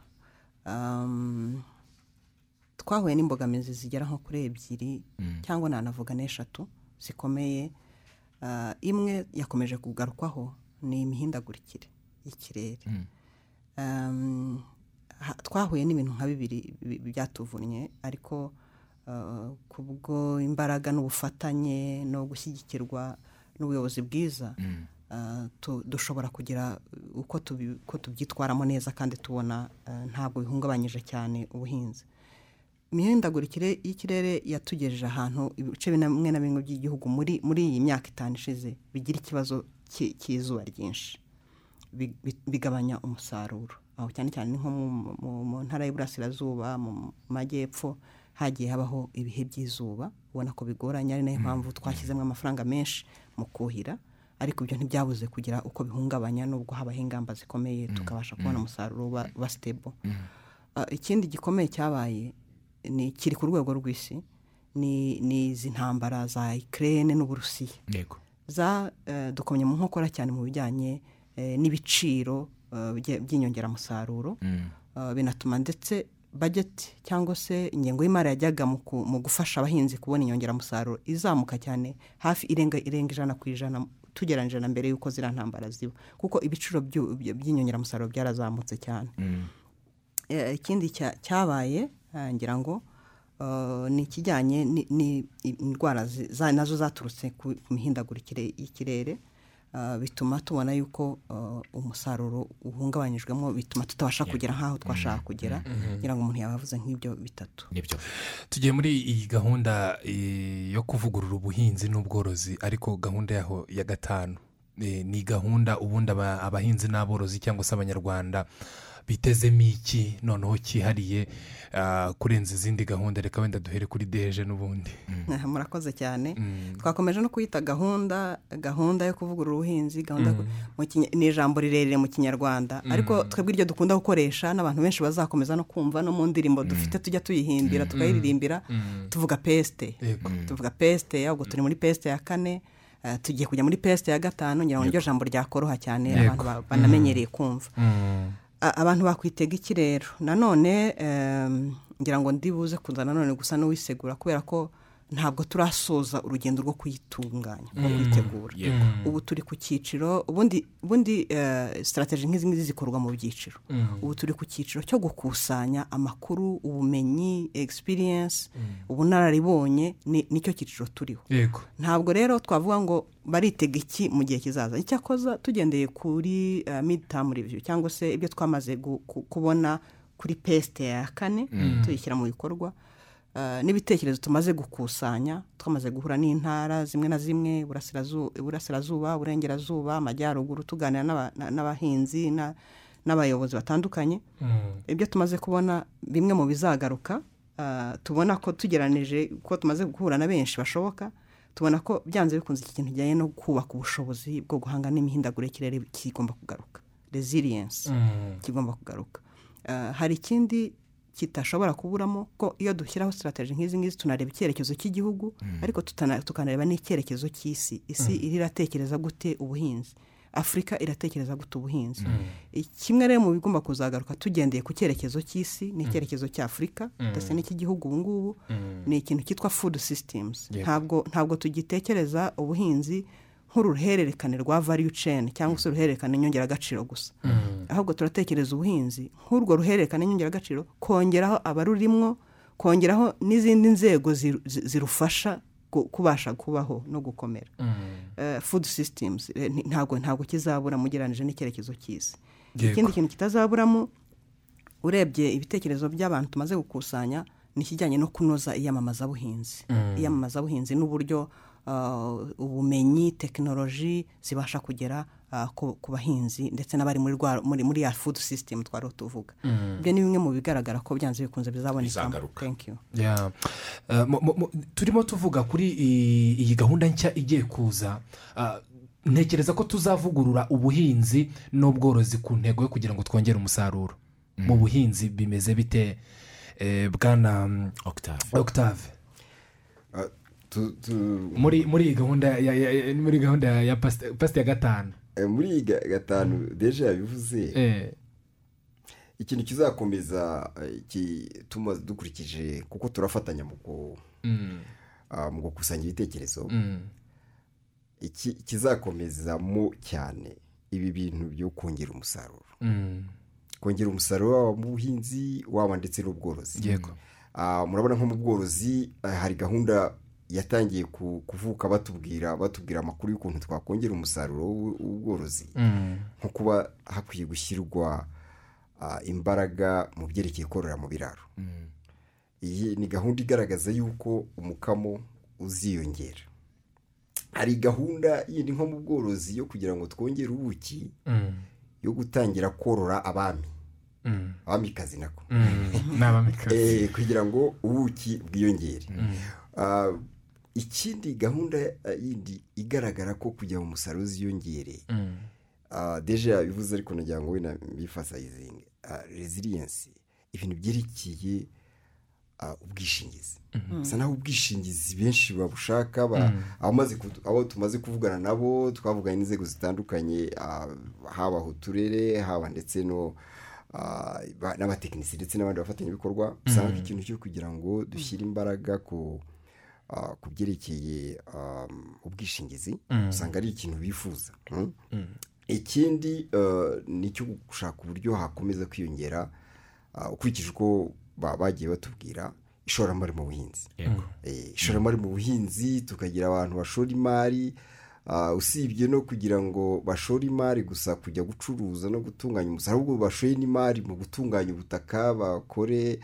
twahuye n'imbogamizi zigera nko kuri ebyiri cyangwa nanavuga n'eshatu zikomeye imwe yakomeje kugarukwaho ni imihindagurikire y'ikirere twahuye n'ibintu nka bibiri byatuvunnye ariko kubwo imbaraga n'ubufatanye no gushyigikirwa n'ubuyobozi bwiza dushobora kugira uko tubyitwaramo neza kandi tubona ntabwo bihungabanyije cyane ubuhinzi imihindagurikire y'ikirere yatugejeje ahantu ibice bimwe na bimwe by'igihugu muri iyi myaka itanu ishize bigira ikibazo cy'izuba ryinshi bigabanya umusaruro aho cyane cyane nko mu ntara y'iburasirazuba mu majyepfo hagiye habaho ibihe by'izuba ubona ko bigoranye ari nayo mpamvu twashyizemo amafaranga menshi mu kuhira ariko ibyo ntibyabuze kugira uko bihungabanya nubwo habaho ingamba zikomeye tukabasha kubona umusaruro wa sitebo ikindi gikomeye cyabaye ni kiri ku rwego rw'isi ni izi ntambara za ikirere n'uburusiya dukomye mu nkokora cyane mu bijyanye n'ibiciro by'inyongeramusaruro binatuma ndetse bageti cyangwa se ingengo y'imari yajyaga mu gufasha abahinzi kubona inyongeramusaruro izamuka cyane hafi irenga irenga ijana ku ijana tugereranyije na mbere y'uko ziriya ntambara ziba kuko ibiciro by'inyongeramusaruro byarazamutse cyane ikindi cyabaye ngira ngo ni ikijyanye n'indwara nazo zaturutse ku mihindagurikire y'ikirere bituma tubona yuko umusaruro uhungabanyijwemo bituma tutabasha kugera nk'aho twashaka kugera kugira ngo umuntu yabavuze nk'ibyo bitatu tugiye muri iyi gahunda yo kuvugurura ubuhinzi n'ubworozi ariko gahunda yaho ya gatanu ni gahunda ubundi abahinzi n'aborozi cyangwa se abanyarwanda bitezemo iki noneho cyihariye kurenza izindi gahunda reka wenda duhere kuri deje n'ubundi murakoze cyane twakomeje no kuyita gahunda gahunda yo kuvugurura ubuhinzi gahunda ni ijambo rirerire mu kinyarwanda ariko twebwe iryo dukunda gukoresha n'abantu benshi bazakomeza no kumva no mu ndirimbo dufite tujya tuyihimbira tukayiririmbira tuvuga pesite tuvuga pesite ubwo turi muri pesite ya kane eh, tugiye kujya muri pesite ya gatanu ngira ngo niryo jambo ryakoroha cyane abantu ba- banamenyereye kumva A- abantu bakwitega iki rero nanone em, ngira ngo ndibuze kuza nanone gusa n'uwisegura kubera ko ntabwo turasoza urugendo rwo kuyitunganya rwo kuyitegura yego ubu turi ku cyiciro ubundi ubundi eh, sitarategi nk'izi ngizi zikorwa mu byiciro ubu turi ku cyiciro cyo gukusanya amakuru ubumenyi egisipiriyensi ubunararibonye ni- nicyo cyiciro turiho yego ntabwo rero twavuga ngo baritega iki mu gihe kizaza icyakoza tugendeye kuri miditamu reviyu cyangwa se ibyo twamaze gu- ku- kubona kuri pesite ya kane tuyishyira mu bikorwa eh, n'ibitekerezo tumaze gukusanya twamaze guhura n'intara zimwe na zimwe Iburasirazu- iburasirazuba uburengerazuba amajyaruguru tuganira n'aba- na- n'abahinzi na- n'abayobozi batandukanye ibyo tumaze kubona bimwe mu bizagaruka ah, tubona ko tugeranije ko tumaze guhura na benshi bashoboka tubona ko byanze bikunze iki kintu kijyanye no kubaka ubushobozi bwo guhanga n'imihindagurire y'ikirere kigomba kugaruka resilience kigomba kugaruka Ah, hari ikindi kitashobora kuburamo ko iyo dushyiraho sitarategi nk'izi ngizi tunareba icyerekezo cy'igihugu ariko tutana- tukanareba n'icyerekezo cy'isi isi iri iratekereza gute ubuhinzi afurika iratekereza gute ubuhinzi kimwe rero mu bigomba kuzagaruka tugendeye ku cyerekezo cy'isi ni icyerekezo cy'afurika ndetse n'icy'igihugu ubu ngubu ni ikintu cyitwa fudu sisitemuzi ntabwo ntabwo tugitekereza ubuhinzi nk'uruhererekane rwa value chain cyangwa se uruhererekane nyongeragaciro gusa ahubwo turatekereza ubuhinzi nk'urwo ruhererekane nyongeragaciro kongeraho abarurimwo kongeraho n'izindi nzego ziru- zi- zirufasha ku- kubasha kubaho no gukomera Eh, food systems eh, nti- ntabwo ntabwo kizabura mugeranije n'icyerekezo cy'isi Yego. ikindi kintu kitazaburamo urebye ibitekerezo by'abantu tumaze gukusanya ni ikijyanye no kunoza iyamamazabuhinzi iyamamazabuhinzi n'uburyo uh, ubumenyi tekinoloji zibasha kugera uh, ku, ku bahinzi ndetse n'abari muri, rwa- muri, muri ya food system twari tuvuga ibyo ni bimwe mu bigaragara ko byanze bikunze bizabonekamo Bizagaruka. thank you Yeah. Uh, mu- mu- mu- turimo tuvuga kuri i- iyi gahunda nshya igiye kuza uh, ntekereza ko tuzavugurura ubuhinzi n'ubworozi ku ntego yo kugira ngo twongere umusaruro mu buhinzi bimeze bite eh, bwana mm, Octave octave Ah, tu- tu- muri muri iyi gahunda ya, ya, ya, muri gahunda ya pasite pasite ya gatanu eh, muri iyi ga- gatanu deje yabivuze Eh, ikintu kizakomeza eh, ki- tuma- dukurikije kuko turafatanya mu ku- mm, ah, mu gukusanya ibitekerezo mm, iki kizakomezamo cyane ibi bintu byo kongera umusaruro mm, kongera umusaruro waba mu buhinzi waba ndetse n'ubworozi yego Ah, murabona nko mu bworozi ah, hari gahunda yatangiye ku- kuvuka batubwira batubwira amakuru y'ukuntu twakongera umusaruro w'u- w'ubworozi Mm, nko kuba hakwiye gushyirwa ah, imbaraga mu byerekeye korora mu biraro iyi ni gahunda igaragaza yuko umukamo uziyongera hari gahunda yindi nko mu bworozi yo kugira ngo twongere ubuki mm, yo gutangira korora abami mm, abamikazi nako mm. ni abamikazi Eh, kugira ngo ubuki bwiyongere Ah, ikindi gahunda ah, yindi igaragara ko kugira ngo umusaruro uziyongere Mm, Ah, deje yabivuze ariko nagira ngo wenda mbifasayizinge reziliyensi ibintu byerekeye ah, ubwishingizi bisa naho ubwishingizi benshi babushaka ba- abamaze kudu- abo tumaze kuvugana nabo twavuganye n'inzego zitandukanye ah, haba ku turere haba ndetse no ah, ba- n'abatekinisi ndetse n'abandi bafatanyabikorwa usanga ko ikintu cyo kugira ngo dushyire imbaraga ku ah, ku byerekeye ah, ubwishingizi usanga ari ikintu bifuza mm? ikindi eh, ni icyo gushaka uburyo hakomeza kwiyongera ah, ukurikije uko ba- bagiye batubwira ishoramari mu buhinzi yego Eh, ishoramari mu buhinzi tukagira abantu bashora imari ah, usibye no kugira ngo bashore imari gusa kujya gucuruza no gutunganya umusaruro ahubwo bashoye n'imari mu gutunganya ubutaka bakore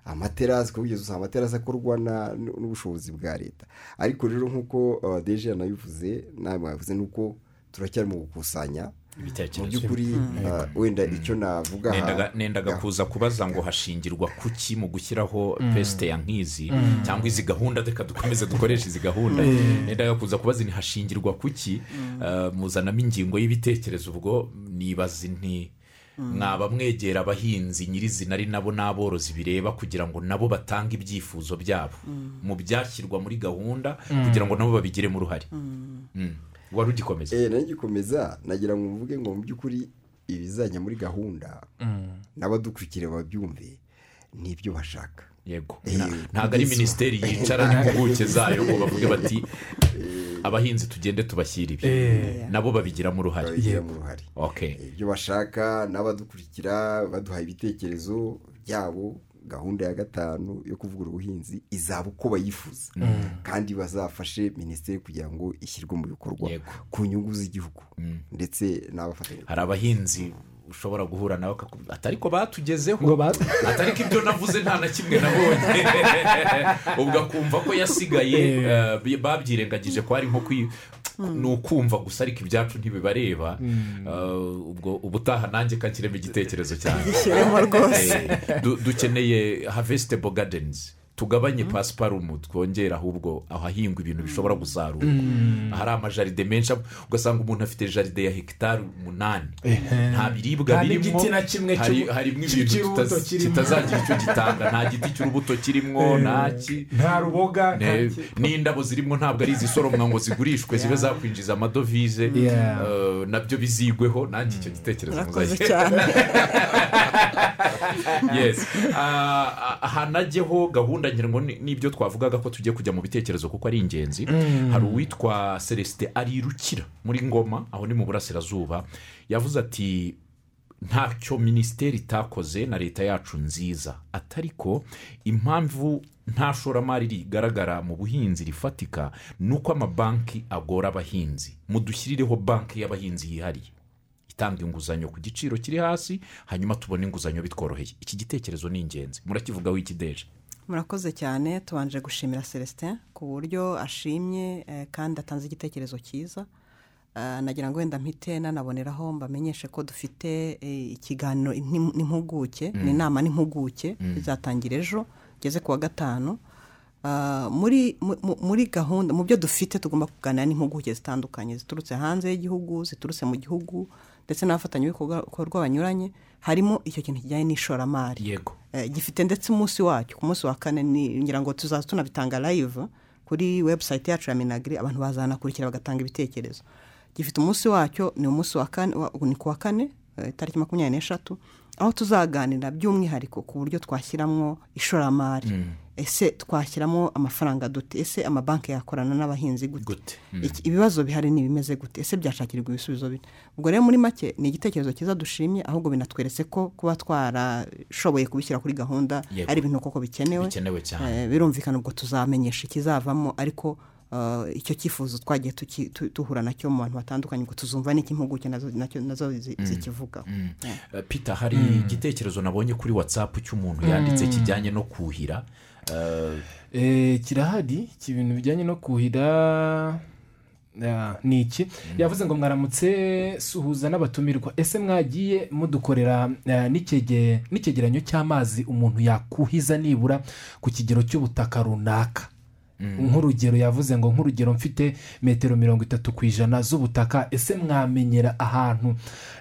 amaterasi kuko kugeza usanga amaterasi akorwa na- n- n'ubushobozi bwa leta ariko rero nk'uko ah, deje yanabivuze namwe yavuze ni uko turacyari mu gukusanya mu ibitekerezo by'ukuri ah, wenda icyo navuga aha- Nendaga- nendaga kuza kubaza ngo hashingirwa kuki mu gushyiraho pesite ya nk'izi cyangwa izi gahunda reka dukomeze dukoreshe izi gahunda nendaga kuza kubaza ni hashingirwa kuki Eh, muzanamo ingingo y'ibitekerezo ubwo nibaza nti mwaba mwegera abahinzi nyirizina ari nabo n'aborozi bireba kugira ngo nabo batange ibyifuzo byabo mu byashyirwa muri gahunda kugira ngo nabo babigiremo uruhare Mm. wari ugikomeza eee ngikomeza nagira ngo mvuge ngo mu by'ukuri ibizajya muri gahunda n'abadukurikira babyumve n'ibyo bashaka yego Eh, Na- ntabwo ari kugeza ubu. minisiteri yicara n'impuguke zayo ngo bavuge bati abahinzi tugende tubashyire ibi Eh. nabo babigiramo uruhare babigiramo uruhare ok ibyo bashaka n'abadukurikira baduha ibitekerezo byabo gahunda ya gatanu yo kuvugura ubuhinzi izaba uko bayifuza kandi bazafashe minisiteri kugira ngo ishyirwe mu bikorwa Yego. ku nyungu z'igihugu ndetse n'abafatanya hari abahinzi ushobora guhura nawe akakubwira ati ariko batugezeho ngo ba ati ariko ibyo navuze nta na kimwe nabonye ubwo akumva ko yasigaye eh, bi- babyirengagije ko ari nko kwi ni ukumva gusa ariko ibyacu ntibibareba Eh, ubwo ubutaha nanjye kakiremo igitekerezo cyanjye gishyiremo rwose Eh, du- dukeneye havesitebo gadenizi tugabanye pasiparumu twongere ahubwo ahahingwa ibintu bishobora gusarurwa hari amajaride menshi ugasanga umuntu afite jaride ya hegitari umunani nta biribwa Nta birimo n'igiti na kimwe hari- cy'ubu- harimo ibintu cy'urubuto kitaz- kirimo. kitazagira icyo gitanga nta giti cy'urubuto kirimo nta ki nta ruboga nta Ne- ki- n'indabo zirimo ntabwo ari izisoromwa ngo zigurishwe zibe zakwinjiza amadovize Yeah. eh, nabyo bizigweho nanjye icyo gitekerezo murakoze muzajye- cyane yes Ah, ah, hanajyeho gahunda ngira ngo ni- n'ibyo twavugaga ko tugiye kujya mu bitekerezo kuko ari ingenzi hari uwitwa celestin arirukira muri ngoma aho ni mu burasirazuba yavuze ati ntacyo minisiteri itakoze na leta yacu nziza atari ko impamvu nta shoramari rigaragara mu buhinzi rifatika ni uko amabanki agora abahinzi mudushyirireho banki y'abahinzi yihariye itanga inguzanyo ku giciro kiri hasi hanyuma tubona inguzanyo bitworoheye iki gitekerezo ni ingenzi murakivugaho ikideje murakoze cyane tubanje gushimira celestin ku buryo ashimye eh, kandi atanze igitekerezo cyiza Eh, nagira ngo wenda mpite nanaboneraho mbamenyeshe ko dufite eh, ikiganiro n'im- n'impuguke ni inama n'impuguke bizatangira ejo ngeze ku wa gatanu Ah, muri mu- mu- muri gahunda mu byo dufite tugomba kuganira n'impuguke zitandukanye ziturutse hanze y'igihugu ziturutse mu gihugu ndetse n'abafatanyabikorwa banyuranye harimo icyo kintu kijyanye n'ishoramari yego Eh, gifite ndetse umunsi wacyo ku munsi wa kane ni ngira ngo tuzaza tunabitanga live kuri webusayiti yacu ya minagiri abantu bazanakurikira bagatanga ibitekerezo gifite umunsi wacyo ni umunsi wa kane wa- ni ku wa kane eh, itariki makumyabiri n'eshatu aho tuzaganira by'umwihariko ku buryo twashyiramo ishoramari ese twashyiramo amafaranga dute ese amabanki yakorana n'abahinzi gute Gute? Iki- ibibazo bihari ni ibimeze gute ese byashakirwa ibisubizo bine ubwo rero muri make ni igitekerezo cyiza dushimye ahubwo binatweretse ko kuba twarashoboye kubishyira kuri gahunda Yego. ari ibintu koko bikenewe Bikenewe cyane. Eh, birumvikana ubwo tuzamenyesha ikizavamo ariko eh, icyo cyifuzo twagiye tuki- tu- duhura nacyo mu bantu batandukanye ngo tuzumva n'ikimpuguke nazo- nacyo- nazo zi- zikivugaho Eh. Eh, peter hari igitekerezo nabonye kuri watsapu cy'umuntu yanditse kijyanye no kuhira Eh, Eh, kirahari iki ibintu bijyanye no kuhira Ah, ni iki yavuze ngo mwaramutse suhuza n'abatumirwa ese mwagiye mudukorera eh, n'ikege- n'icyegeranyo cy'amazi umuntu yakuhiza nibura ku kigero cy'ubutaka runaka nk'urugero yavuze ngo nk'urugero mfite metero mirongo itatu ku ijana z'ubutaka ese mwamenyera ahantu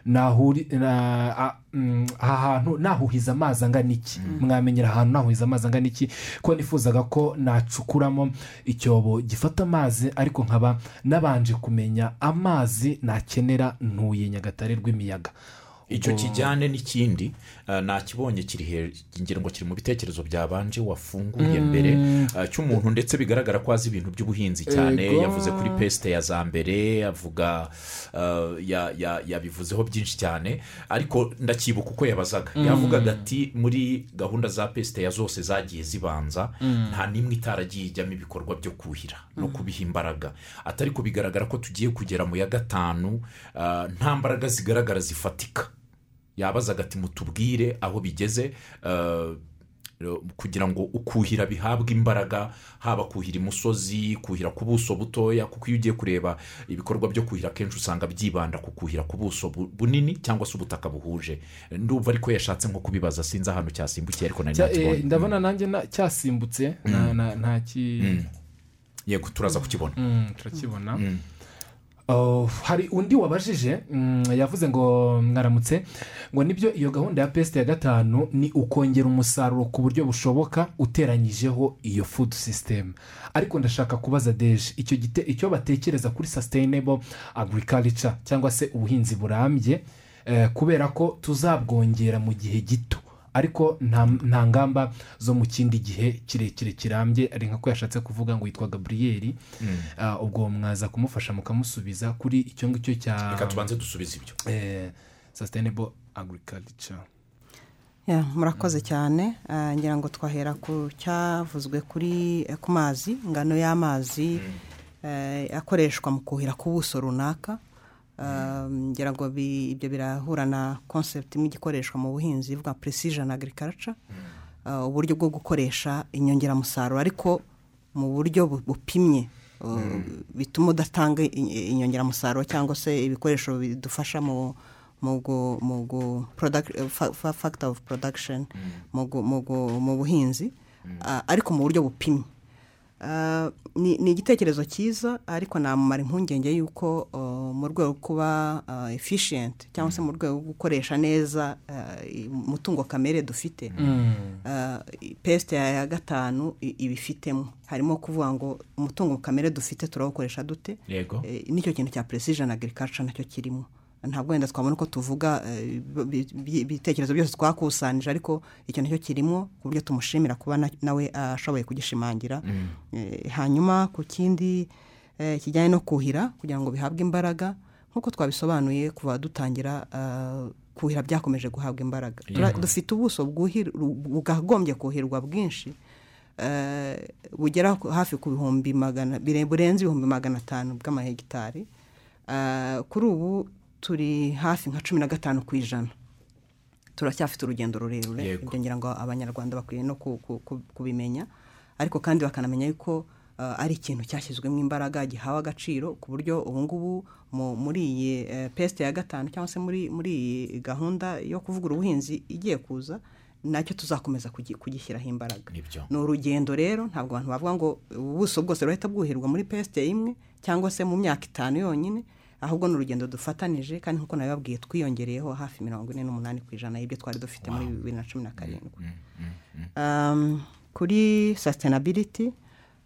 nahuri na- a- mm, aha hantu nahuhiza amazi angana iki mwamenyera ahantu nahuhiza amazi angana iki ko nifuzaga ko nacukuramo icyobo gifata amazi ariko nkaba nabanje kumenya amazi nakenera ntuye nyagatare rw'imiyaga icyo kijyane n'ikindi eh, nakibonye kiri hejuru ngira ngo kiri mu bitekerezo byabanje wafunguye mbere eh, cy'umuntu ndetse bigaragara ko azi ibintu by'ubuhinzi cyane Ego. yavuze kuri pesite ya za mbere avuga eh, ya- ya- yabivuzeho byinshi cyane ariko ndakibuka uko yabazaga yavugaga ati muri gahunda za pesite ya zose zagiye zibanza nta n'imwe itaragiye ijyamo ibikorwa byo kuhira no kubiha imbaraga atari ko bigaragara ko tugiye kugera mu ya gatanu eh, nta mbaraga zigaragara zifatika yabazaga ati mutubwire aho bigeze eh, kugira ngo ukuhira bihabwe imbaraga haba kuhira imusozi kuhira ku buso butoya kuko iyo ugiye kureba ibikorwa byo kuhira akenshi usanga byibanda ku kuhira ku buso bu- bunini cyangwa se ubutaka buhuje ndumva ariko yashatse nko kubibaza sinzi ahantu cyasimbukiye ariko nari Cya- eh, nakibonye ndabona nanjye na- cyasimbutse na- na- nta ki yego turaza kukibona Mm, turakibona Oh, hari undi wabajije mm, yavuze ngo mwaramutse ngo nibyo iyo gahunda ya pesite ya gatanu ni ukongera umusaruro ku buryo bushoboka uteranyijeho iyo fudu sisitemu ariko ndashaka kubaza deje icyo gite icyo batekereza kuri sasiteyinebo agurikarica cyangwa se ubuhinzi burambye eh, kubera ko tuzabwongera mu gihe gito ariko nta nta ngamba zo mu kindi gihe kirekire kirambye ari nk'ako yashatse kuvuga ngo yitwa gaburiyeri Ah, ubwo mwaza kumufasha mukamusubiza kuri icyo ngicyo cya reka tubanze dusubize ibyo sasiteyinebo agurikarica Ya, murakoze cyane Ah, ngira ngo twahera ku cyavuzwe kuri eh, ku mazi ingano y'amazi eh, akoreshwa mu kuhira ku buso runaka Ah, ngira ngo bi- ibyo birahura na konsepti imwe igikoreshwa mu buhinzi ivuga precision agriculture Ah, uburyo bwo gukoresha inyongeramusaruro ariko mu buryo bu- bupimye Ah, bituma udatanga i- inyongeramusaruro cyangwa se ibikoresho bidufasha mu mu gu- mu gu- product- eh, fa- fa- factor of production mu gu- mu gu- mu buhinzi ah, ariko mu buryo bupimye Ah, ni ni igitekerezo cyiza ariko namumara impungenge y'uko ah, mu rwego rwo kuba ah, efficient cyangwa se mu rwego rwo gukoresha neza ah, i- umutungo kamere dufite ah, i- pesite ya ya gatanu i- ibifitemo harimo kuvuga ngo umutungo kamere dufite turawukoresha dute yego Eh, nicyo kintu cya precision agriculture nacyo kirimo ntabwo wenda twabona uko tuvuga eh, bi- bi- ibitekerezo byose twakusanyije ariko icyo nicyo kirimo ku buryo tumushimira kuba na- nawe ashoboye kugishimangira Eh, hanyuma ku kindi eh, kijyanye no kuhira kugira ngo bihabwe imbaraga nk'uko twabisobanuye kuva dutangira ah, kuhira byakomeje guhabwa imbaraga Tura- dufite ubuso bwuhira- bwagombye kuhirwa bwinshi eh, bugera ku- hafi ku bihumbi magana bire- burenze ibihumbi magana atanu bw'amahegitari Eh, kuri ubu turi hafi nka cumi na gatanu ku ijana turacyafite urugendo rurerure Yego. ibyo ngira ngo abanyarwanda bakwiye no ku- ku- ku- kubimenya ariko kandi bakanamenya yuko eh, ari ikintu cyashyizwemo imbaraga gihawe agaciro ku buryo ubu ngubu mu- muri iyi eh, pesite ya gatanu cyangwa se muri muri iyi gahunda yo kuvugura ubuhinzi igiye kuza nacyo tuzakomeza kugi- kugishyiraho imbaraga Nibyo. ni urugendo rero ntabwo abantu bavuga ngo ubuso bwose burahita bwuhirwa muri pesite imwe cyangwa se mu myaka itanu yonyine ahubwo ni urugendo dufatanije kandi nk'uko nabibabwiye twiyongereyeho hafi mirongo ine n'umunani ku ijana y'ibyo twari dufite muri bibiri na cumi na karindwi Um, kuri sasitenabiriti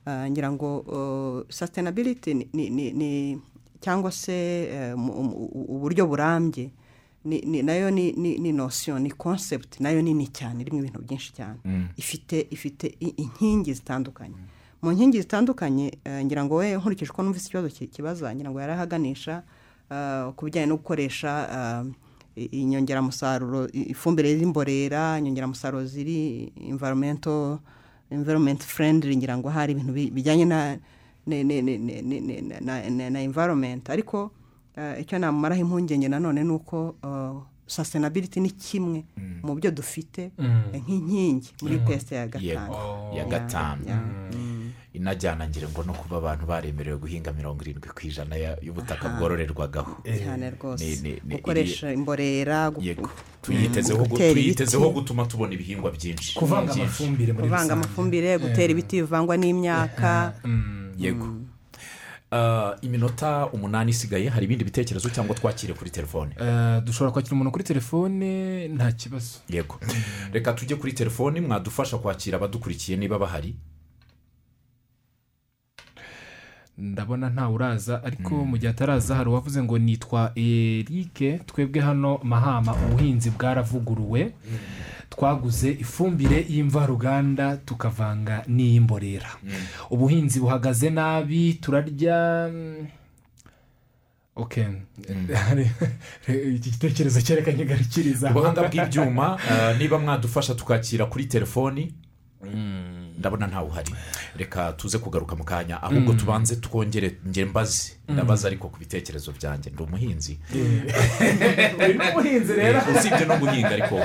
ngira ngo sasitenabiriti cyangwa se eh, mu- mu- u- uburyo burambye ni- ni- nayo ni- ni ni nosiyo ni konsepti nayo nini cyane irimo ibintu byinshi cyane ifite ifite i- inkingi zitandukanye mu nkingi zitandukanye eh, ngira ngo we nkurikije uko numvise ikibazo ki- kibaza ngira ngo yari ahaganisha eh, ku bijyanye no gukoresha eh, i- inyongeramusaruro i- ifumbire y'imborera inyongeramusaruro ziri environmental environment friendly ngira ngo hari ibintu bi- bijyanye na ne- ne- ne- ne- ne- ne- na- na- na- na environment ariko eh, icyo namumaraho impungenge nanone ni uko eh, sustainability ni kimwe mu byo dufite eh, nk'inkingi muri pesite ya gatanu yego ya gatanu inajyana ngira ngo no kuba abantu baremerewe guhinga mirongo irindwi ku ijana ya- y'ubutaka bwororerwagaho cyane rwose ni- ni- ni- gukoresha imborera gu- yego tuyitezeho gu- Gutera tuyitezeho ibiti. gutuma tubona ibihingwa byinshi kuvanga Byinshi. amafumbire muri kuvanga rusange amafumbire gutera ibiti bivangwa n'imyaka yego Ah, iminota umunani isigaye hari ibindi bitekerezo cyangwa twakire kuri telefone Eh, dushobora kwakira umuntu kuri telefone nta kibazo yego reka tujye kuri telefoni mwadufasha kwakira abadukurikiye niba bahari ndabona ntawe uraza ariko mu gihe ataraza hari uwavuze ngo nitwa erike twebwe hano mahama ubuhinzi bwaravuguruwe twaguze ifumbire y'imvaruganda tukavanga n'iy'imborera ubuhinzi buhagaze nabi turarya mm, ok iki gitekerezo cyerekanye garikiriza ubuhanga bw'ibyuma ah, niba mwadufasha tukakira kuri telefoni ndabona ntawe uhari reka tuze kugaruka mu kanya ahubwo tubanze twongere njye mbaze ndabaza ariko ku bitekerezo byanjye ndi umuhinzi uyu ni ubuhinzi rero usibye no guhinga ariko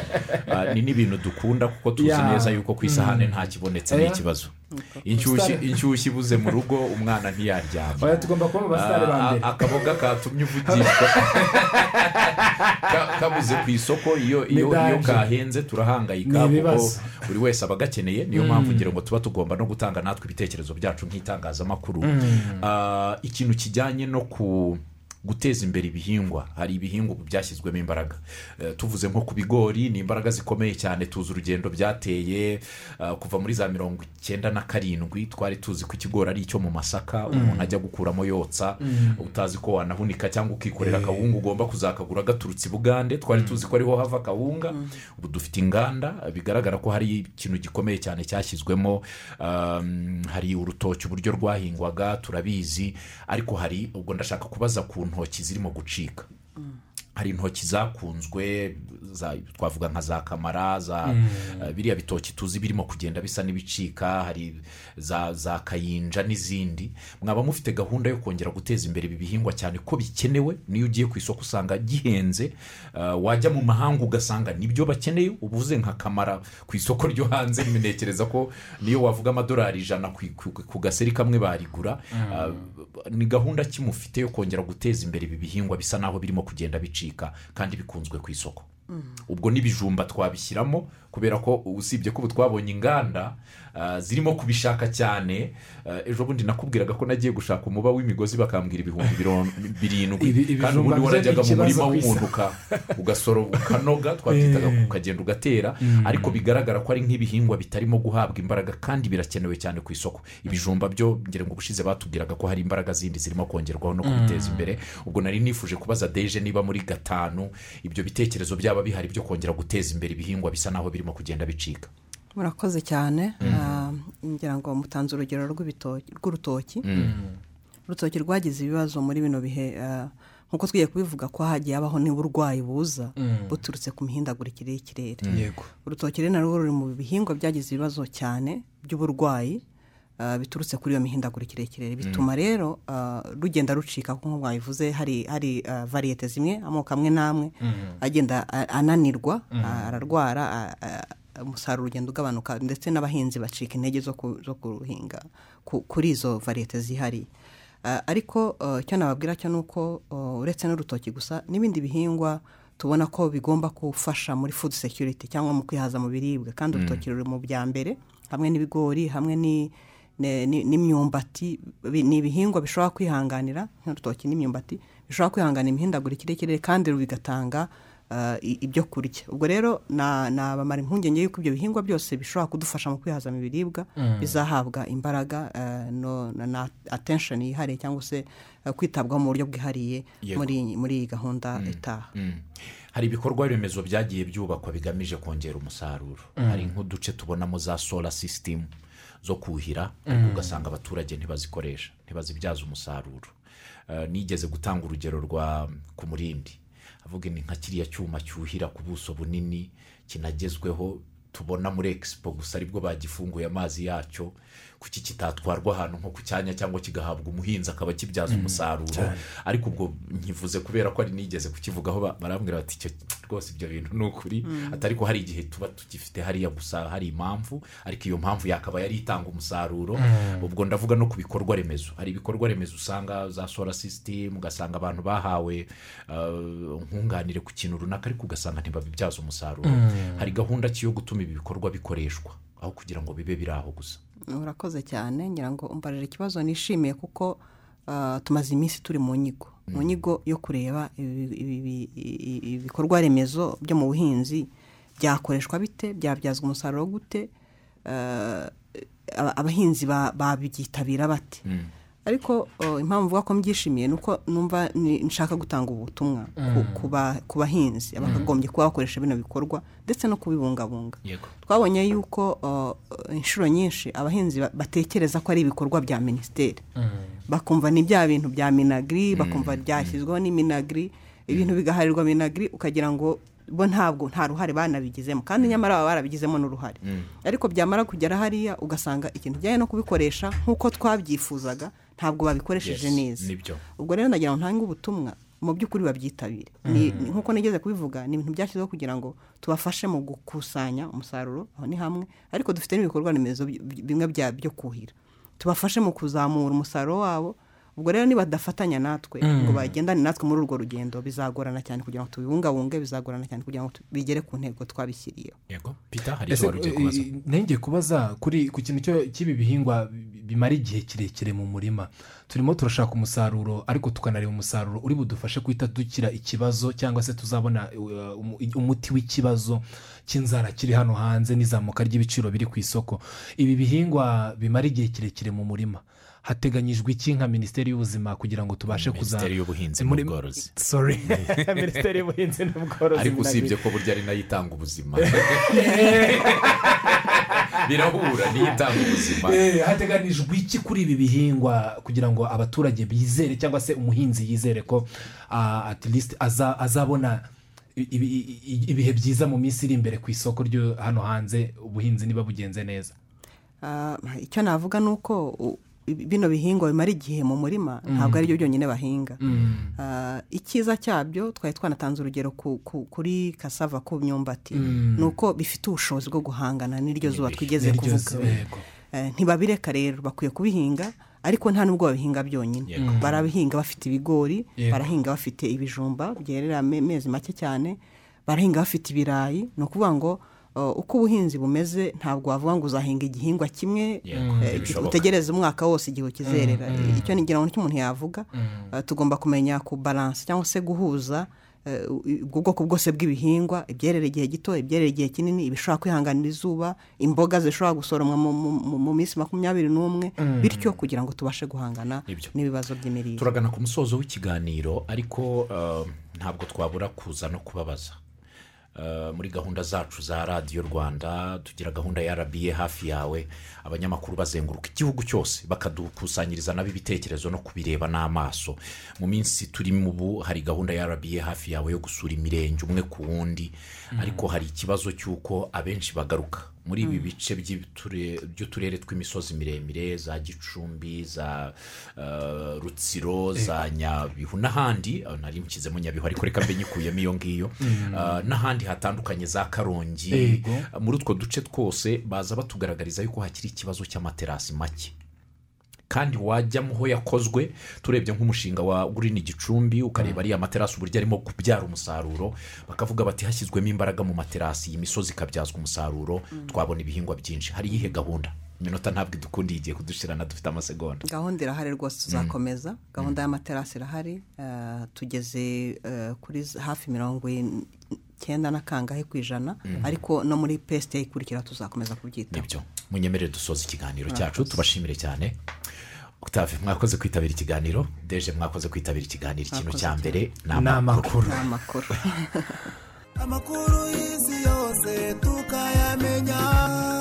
ah, ni n'ibintu dukunda kuko tuzi Yeah. neza yuko ku isahane nta kibonetse ni Yeah. ikibazo inshyushyu inshyushyu ibuze mu rugo umwana ntiyaryama oya tugomba kuba mu basitari ba Ah, mbere ah, akaboga katumye uvugishwa Ka- kabuze ku isoko iyo iyo iyo danger. kahenze turahangayika Ni kuko ibibazo. buri wese aba agakeneye niyo mpamvu ngira ngo tuba tugomba no gutanga natwe ibitekerezo byacu nk'itangazamakuru Ah, ikintu kijyanye no ku guteza imbere ibihingwa hari ibihingwa ubu byashyizwemo imbaraga Eh, tuvuze nko ku bigori ni imbaraga zikomeye cyane tuzi urugendo byateye eh, kuva muri za mirongo icyenda na karindwi twari tuzi ko ikigori ari icyo mu masaka umuntu ajya gukuramo yotsa utazi ko wanahunika cyangwa ukikorera akawunga ugomba kuzakagura gaturutse i bugande twari tuzi ko ariho hava akawunga ubu dufite inganda bigaragara ko hari ikintu gikomeye cyane cyashyizwemo um, hari urutoki uburyo rwahingwaga turabizi ariko hari ubwo ndashaka kubaza ku ntoki zirimo gucika hari intoki zakunzwe za- twavuga nka za kamara za eh, biriya bitoki tuzi birimo kugenda bisa n'ibicika hari za za kayinja n'izindi mwaba mufite gahunda yo kongera guteza imbere ibi bihingwa cyane ko bikenewe niyo ugiye ku isoko usanga gihenze eh, wajya mu mahanga ugasanga nibyo bakeneye ubuze nka kamara ku isoko ryo hanze ntekereza ko niyo wavuga amadolari ijana ku- ku- ku gaseri kamwe barigura eh, ni gahunda ki mufite yo kongera guteza imbere ibi bihingwa bisa naho birimo kugenda bicika kandi bikunzwe ku isoko ubwo n'ibijumba twabishyiramo kubera ko usibye ko ubu twabonye inganda ah, zirimo kubishaka cyane ah, ejo bundi nakubwiraga ko nagiye gushaka umuba w'imigozi bakambwira ibihumbi biro- Ibi- birindwi kandi ibijumba ubundi byo ni warajyaga mu ikibazo murima ku isi. w'umuntu uka- ugasoro ukanoga twabyitaga ukagenda ugatera ariko bigaragara ko ari nk'ibihingwa bitarimo guhabwa imbaraga kandi birakenewe cyane ku isoko ibijumba byo ngira ngo ubushize batubwiraga ko hari imbaraga zindi zirimo kongerwaho no kubiteza imbere ubwo nari nifuje kubaza deje niba muri gatanu ibyo bitekerezo byaba bihari byo kongera guteza imbere ibihingwa bisa naho birimo kugenda bicika murakoze cyane Ah, ngira ngo mutanze urugero rw'ibitoki- rw'urutoki urutoki rwagize ibibazo muri bino bihe ah, nk'uko twigiye kubivuga ko hagiye habaho n'uburwayi buza buturutse ku mihindagurikire y'ikirere yego urutoki rero narwo ruri mu bihingwa byagize ibibazo cyane by'uburwayi ah, biturutse kuri iyo mihindagurikire y'ikirere bituma rero ah, rugenda rucika nk'uko mwabivuze hari hari ah, variyete zimwe amoko amwe n'amwe agenda a- ananirwa ah, ararwara ah, ah, umusaruro ugenda ugabanuka ndetse n'abahinzi bacika intege zo ku- zo kuruhinga ku- kuri izo variyete zihariye Ah, ariko ah, icyo nababwira cyo ni uko ah, uretse n'urutoki gusa n'ibindi bihingwa tubona ko bigomba gufasha muri food security cyangwa mu kwihaza mu biribwa kandi urutoki ruri mu bya mbere hamwe n'ibigori hamwe ni- ne- ni- n'imyumbati bi- ni ibihingwa bishobora kwihanganira nk'urutoki n'imyumbati bishobora kwihangana imihindagurikire y'ikirere kandi bigatanga ah, i- ibyo kurya ubwo rero na- nabamara impungenge y'uko ibyo bihingwa byose bishobora kudufasha mu kwihaza mu biribwa bizahabwa imbaraga ah, no- na- na atensheni yihariye cyangwa se ah, kwitabwaho mu buryo bwihariye Yego. muri muri iyi gahunda itaha hari ibikorwa remezo byagiye byubakwa bigamije kongera umusaruro hari nk'uduce tubonamo za sola sisitemu zo kuhira ariko ugasanga abaturage ntibazikoresha ntibazibyaza umusaruro Eh, nigeze gutanga urugero rwa ku murindi avuga ni nka kiriya cyuma cyuhira ku buso bunini kinagezweho tubona muri egisipo gusa aribwo bagifunguye amazi yacyo kuki kitatwarwa ahantu nko ku cyanya cyangwa kigahabwa umuhinzi akaba kibyaza umusaruro ariko ubwo nkivuze kubera ko ari nigeze kukivugaho ba- barambwira bati icyo rwose ibyo bintu ni ukuri atari ko hari igihe tuba tugifite hariya gusa hari impamvu ariko iyo mpamvu yakaba yari itanga umusaruro ubwo ndavuga no ku bikorwa remezo hari ibikorwa remezo usanga za sola sisitemu ugasanga abantu bahawe uh, nkunganire ku kintu runaka ariko ugasanga ntibabibyaza umusaruro hari gahunda ki yo gutuma ibi bikorwa bikoreshwa aho kugira ngo bibe biri aho gusa urakoze cyane ngira ngo umbarira ikibazo nishimiye kuko ah, tumaze iminsi turi mu nyigo mu nyigo yo kureba ibi- ibi- ibi- ibi- ibikorwa remezo byo mu buhinzi byakoreshwa bite byabyazwa umusaruro gute Ah, aba- abahinzi ba- babyitabira bate ariko oh, impamvu mvuga ko mbyishimiye ni uko numva ni- nshaka gutanga ubutumwa ku- ku ba- ku bahinzi abakagombye kuba bakoresha bino bikorwa ndetse no kubibungabunga Yego. twabonye yuko uh, inshuro nyinshi abahinzi ba- batekereza ko ari ibikorwa bya minisiteri bakumva ni bya bintu bya minagiri bakumva byashyizweho ni minagiri ibintu bigaharirwa minagiri ukagira ngo bo ntabwo nta ruhare banabigizemo kandi nyamara baba barabigizemo n'uruhare ariko byamara kugera hariya ugasanga ikintu kijyanye no kubikoresha nk'uko twabyifuzaga ntabwo babikoresheje Yes, neza nibyo. ubwo rero nagira ngo ntange ubutumwa mu by'ukuri babyitabire Ni- ni- nk'uko nigeze kubivuga ni ibintu byashyizweho kugira ngo tubafashe mu gukusanya umusaruro aho ni hamwe ariko dufite n'ibikorwa remezo bi- bi- bimwe bya byo kuhira tubafashe mu kuzamura umusaruro wabo ubwo rero nibadafatanya natwe ngo bagendane natwe muri urwo rugendo bizagorana cyane kugira ngo tubibungabunge bizagorana cyane kugira ngo tu- bigere ku ntego twabishyiriyeho yego pita hari icyo ese wari ugiye kubaza nenge kubaza kuri ku kintu cyo- cy'ibi bihingwa bi- bimara igihe kirekire mu murima turimo turashaka umusaruro ariko tukanareba umusaruro uri budufashe guhita dukira ikibazo cyangwa se tuzabona uh, umu- umuti w'ikibazo cy'inzara kiri hano hanze n'izamuka ry'ibiciro biri ku isoko ibi bihingwa bimara igihe kirekire mu murima hateganyijwe iki nka minisiteri y'ubuzima kugira ngo tubashe kuza minisiteri y'ubuhinzi muri- n'ubworozi Sorry. minisiteri y'ubuhinzi n'ubworozi ariko usibye ko burya ari nayo itanga ubuzima birahura niyo itanga ubuzima Eh, hateganijwe iki kuri ibi bihingwa kugira ngo abaturage bizere cyangwa se umuhinzi yizere ko ah, at least aza- azabona i- ibi- i- ibihe byiza mu minsi iri imbere ku isoko ryo hano hanze ubuhinzi niba bugenze neza Ah, icyo navuga ni uko u- bino bihingwa bimara igihe mu murima ntabwo ari byo byonyine bahinga Ah, icyiza cyabyo twari twanatanze urugero ku- ku- kuri kasava ku myumbati ni uko bifite ubushobozi bwo guhangana n'iryo zuba twigeze Niryo kuvuga zuba, yego. Eh, ntibabireka rero bakwiye kubihinga ariko nta n'ubwo babihinga byonyine Yego. barabihinga bafite ibigori Yego. barahinga bafite ibijumba byerera ame- amezi make cyane barahinga bafite ibirayi ni ukuvuga ngo uh, uko ubuhinzi bumeze ntabwo wavuga ngo uzahinga igihingwa kimwe Yego, eh, ntibishoboka. utegereze umwaka wose igihe ukizerera icyo ni ngo nicyo umuntu yavuga Uh, tugomba kumenya ku balance cyangwa se guhuza eh, u- ubwo bwoko bwose bw'ibihingwa ibyerera igihe gito ibyerera igihe kinini ibishobora kwihanganira izuba imboga zishobora gusoromwa mu- mu- mu- mu minsi makumyabiri n'umwe bityo kugira ngo tubashe guhangana Nibyo. n'ibibazo by'imirire turagana ku musozo w'ikiganiro ariko eh, ntabwo twabura kuza no kubabaza Eh, muri gahunda zacu za radiyo rwanda tugira gahunda ya rba hafi yawe abanyamakuru bazenguruka igihugu cyose bakadukusanyiriza nabo ibitekerezo no kubireba n'amaso mu minsi turimo ubu hari gahunda ya rba hafi yawe yo gusura imirenge umwe ku wundi ariko hari ikibazo cy'uko abenshi bagaruka muri ibi bice by'ibiture- by'uturere tw'imisozi miremire za gicumbi za eh, rutsiro za nyabihu n'ahandi eh, nari nshyizemo nyabihu ariko reka mbe nyikuyemo iyo ngiyo Eh, n'ahandi hatandukanye za karongi Yego. Eh, muri utwo duce twose baza batugaragariza yuko hakiri ikibazo cy'amaterasi make kandi wajyamo ho yakozwe turebye nk'umushinga wa gurini gicumbi ukareba ariya materasi uburyo arimo kubyara umusaruro bakavuga bati hashyizwemo imbaraga mu materasi iyi misozi ikabyazwa umusaruro twabona ibihingwa byinshi hari iyihe gahunda iminota ntabwo idukundiye igiye kudushirana dufite amasegonda gahunda irahari rwose tuzakomeza gahunda y'amaterasi irahari eh, tugeze eh, kuri z- hafi mirongo in- icyenda na kangahe ku ijana ariko no muri pesite ikurikira tuzakomeza kubyitaho nibyo munyemerere dusoza ikiganiro cyacu tubashimire cyane Octave mwakoze kwitabira ikiganiro deje mwakoze kwitabira ikiganiro ikintu Mwakoze cya mbere ni ni amakuru ni amakuru amakuru amakuru y'isi yose tukayamenya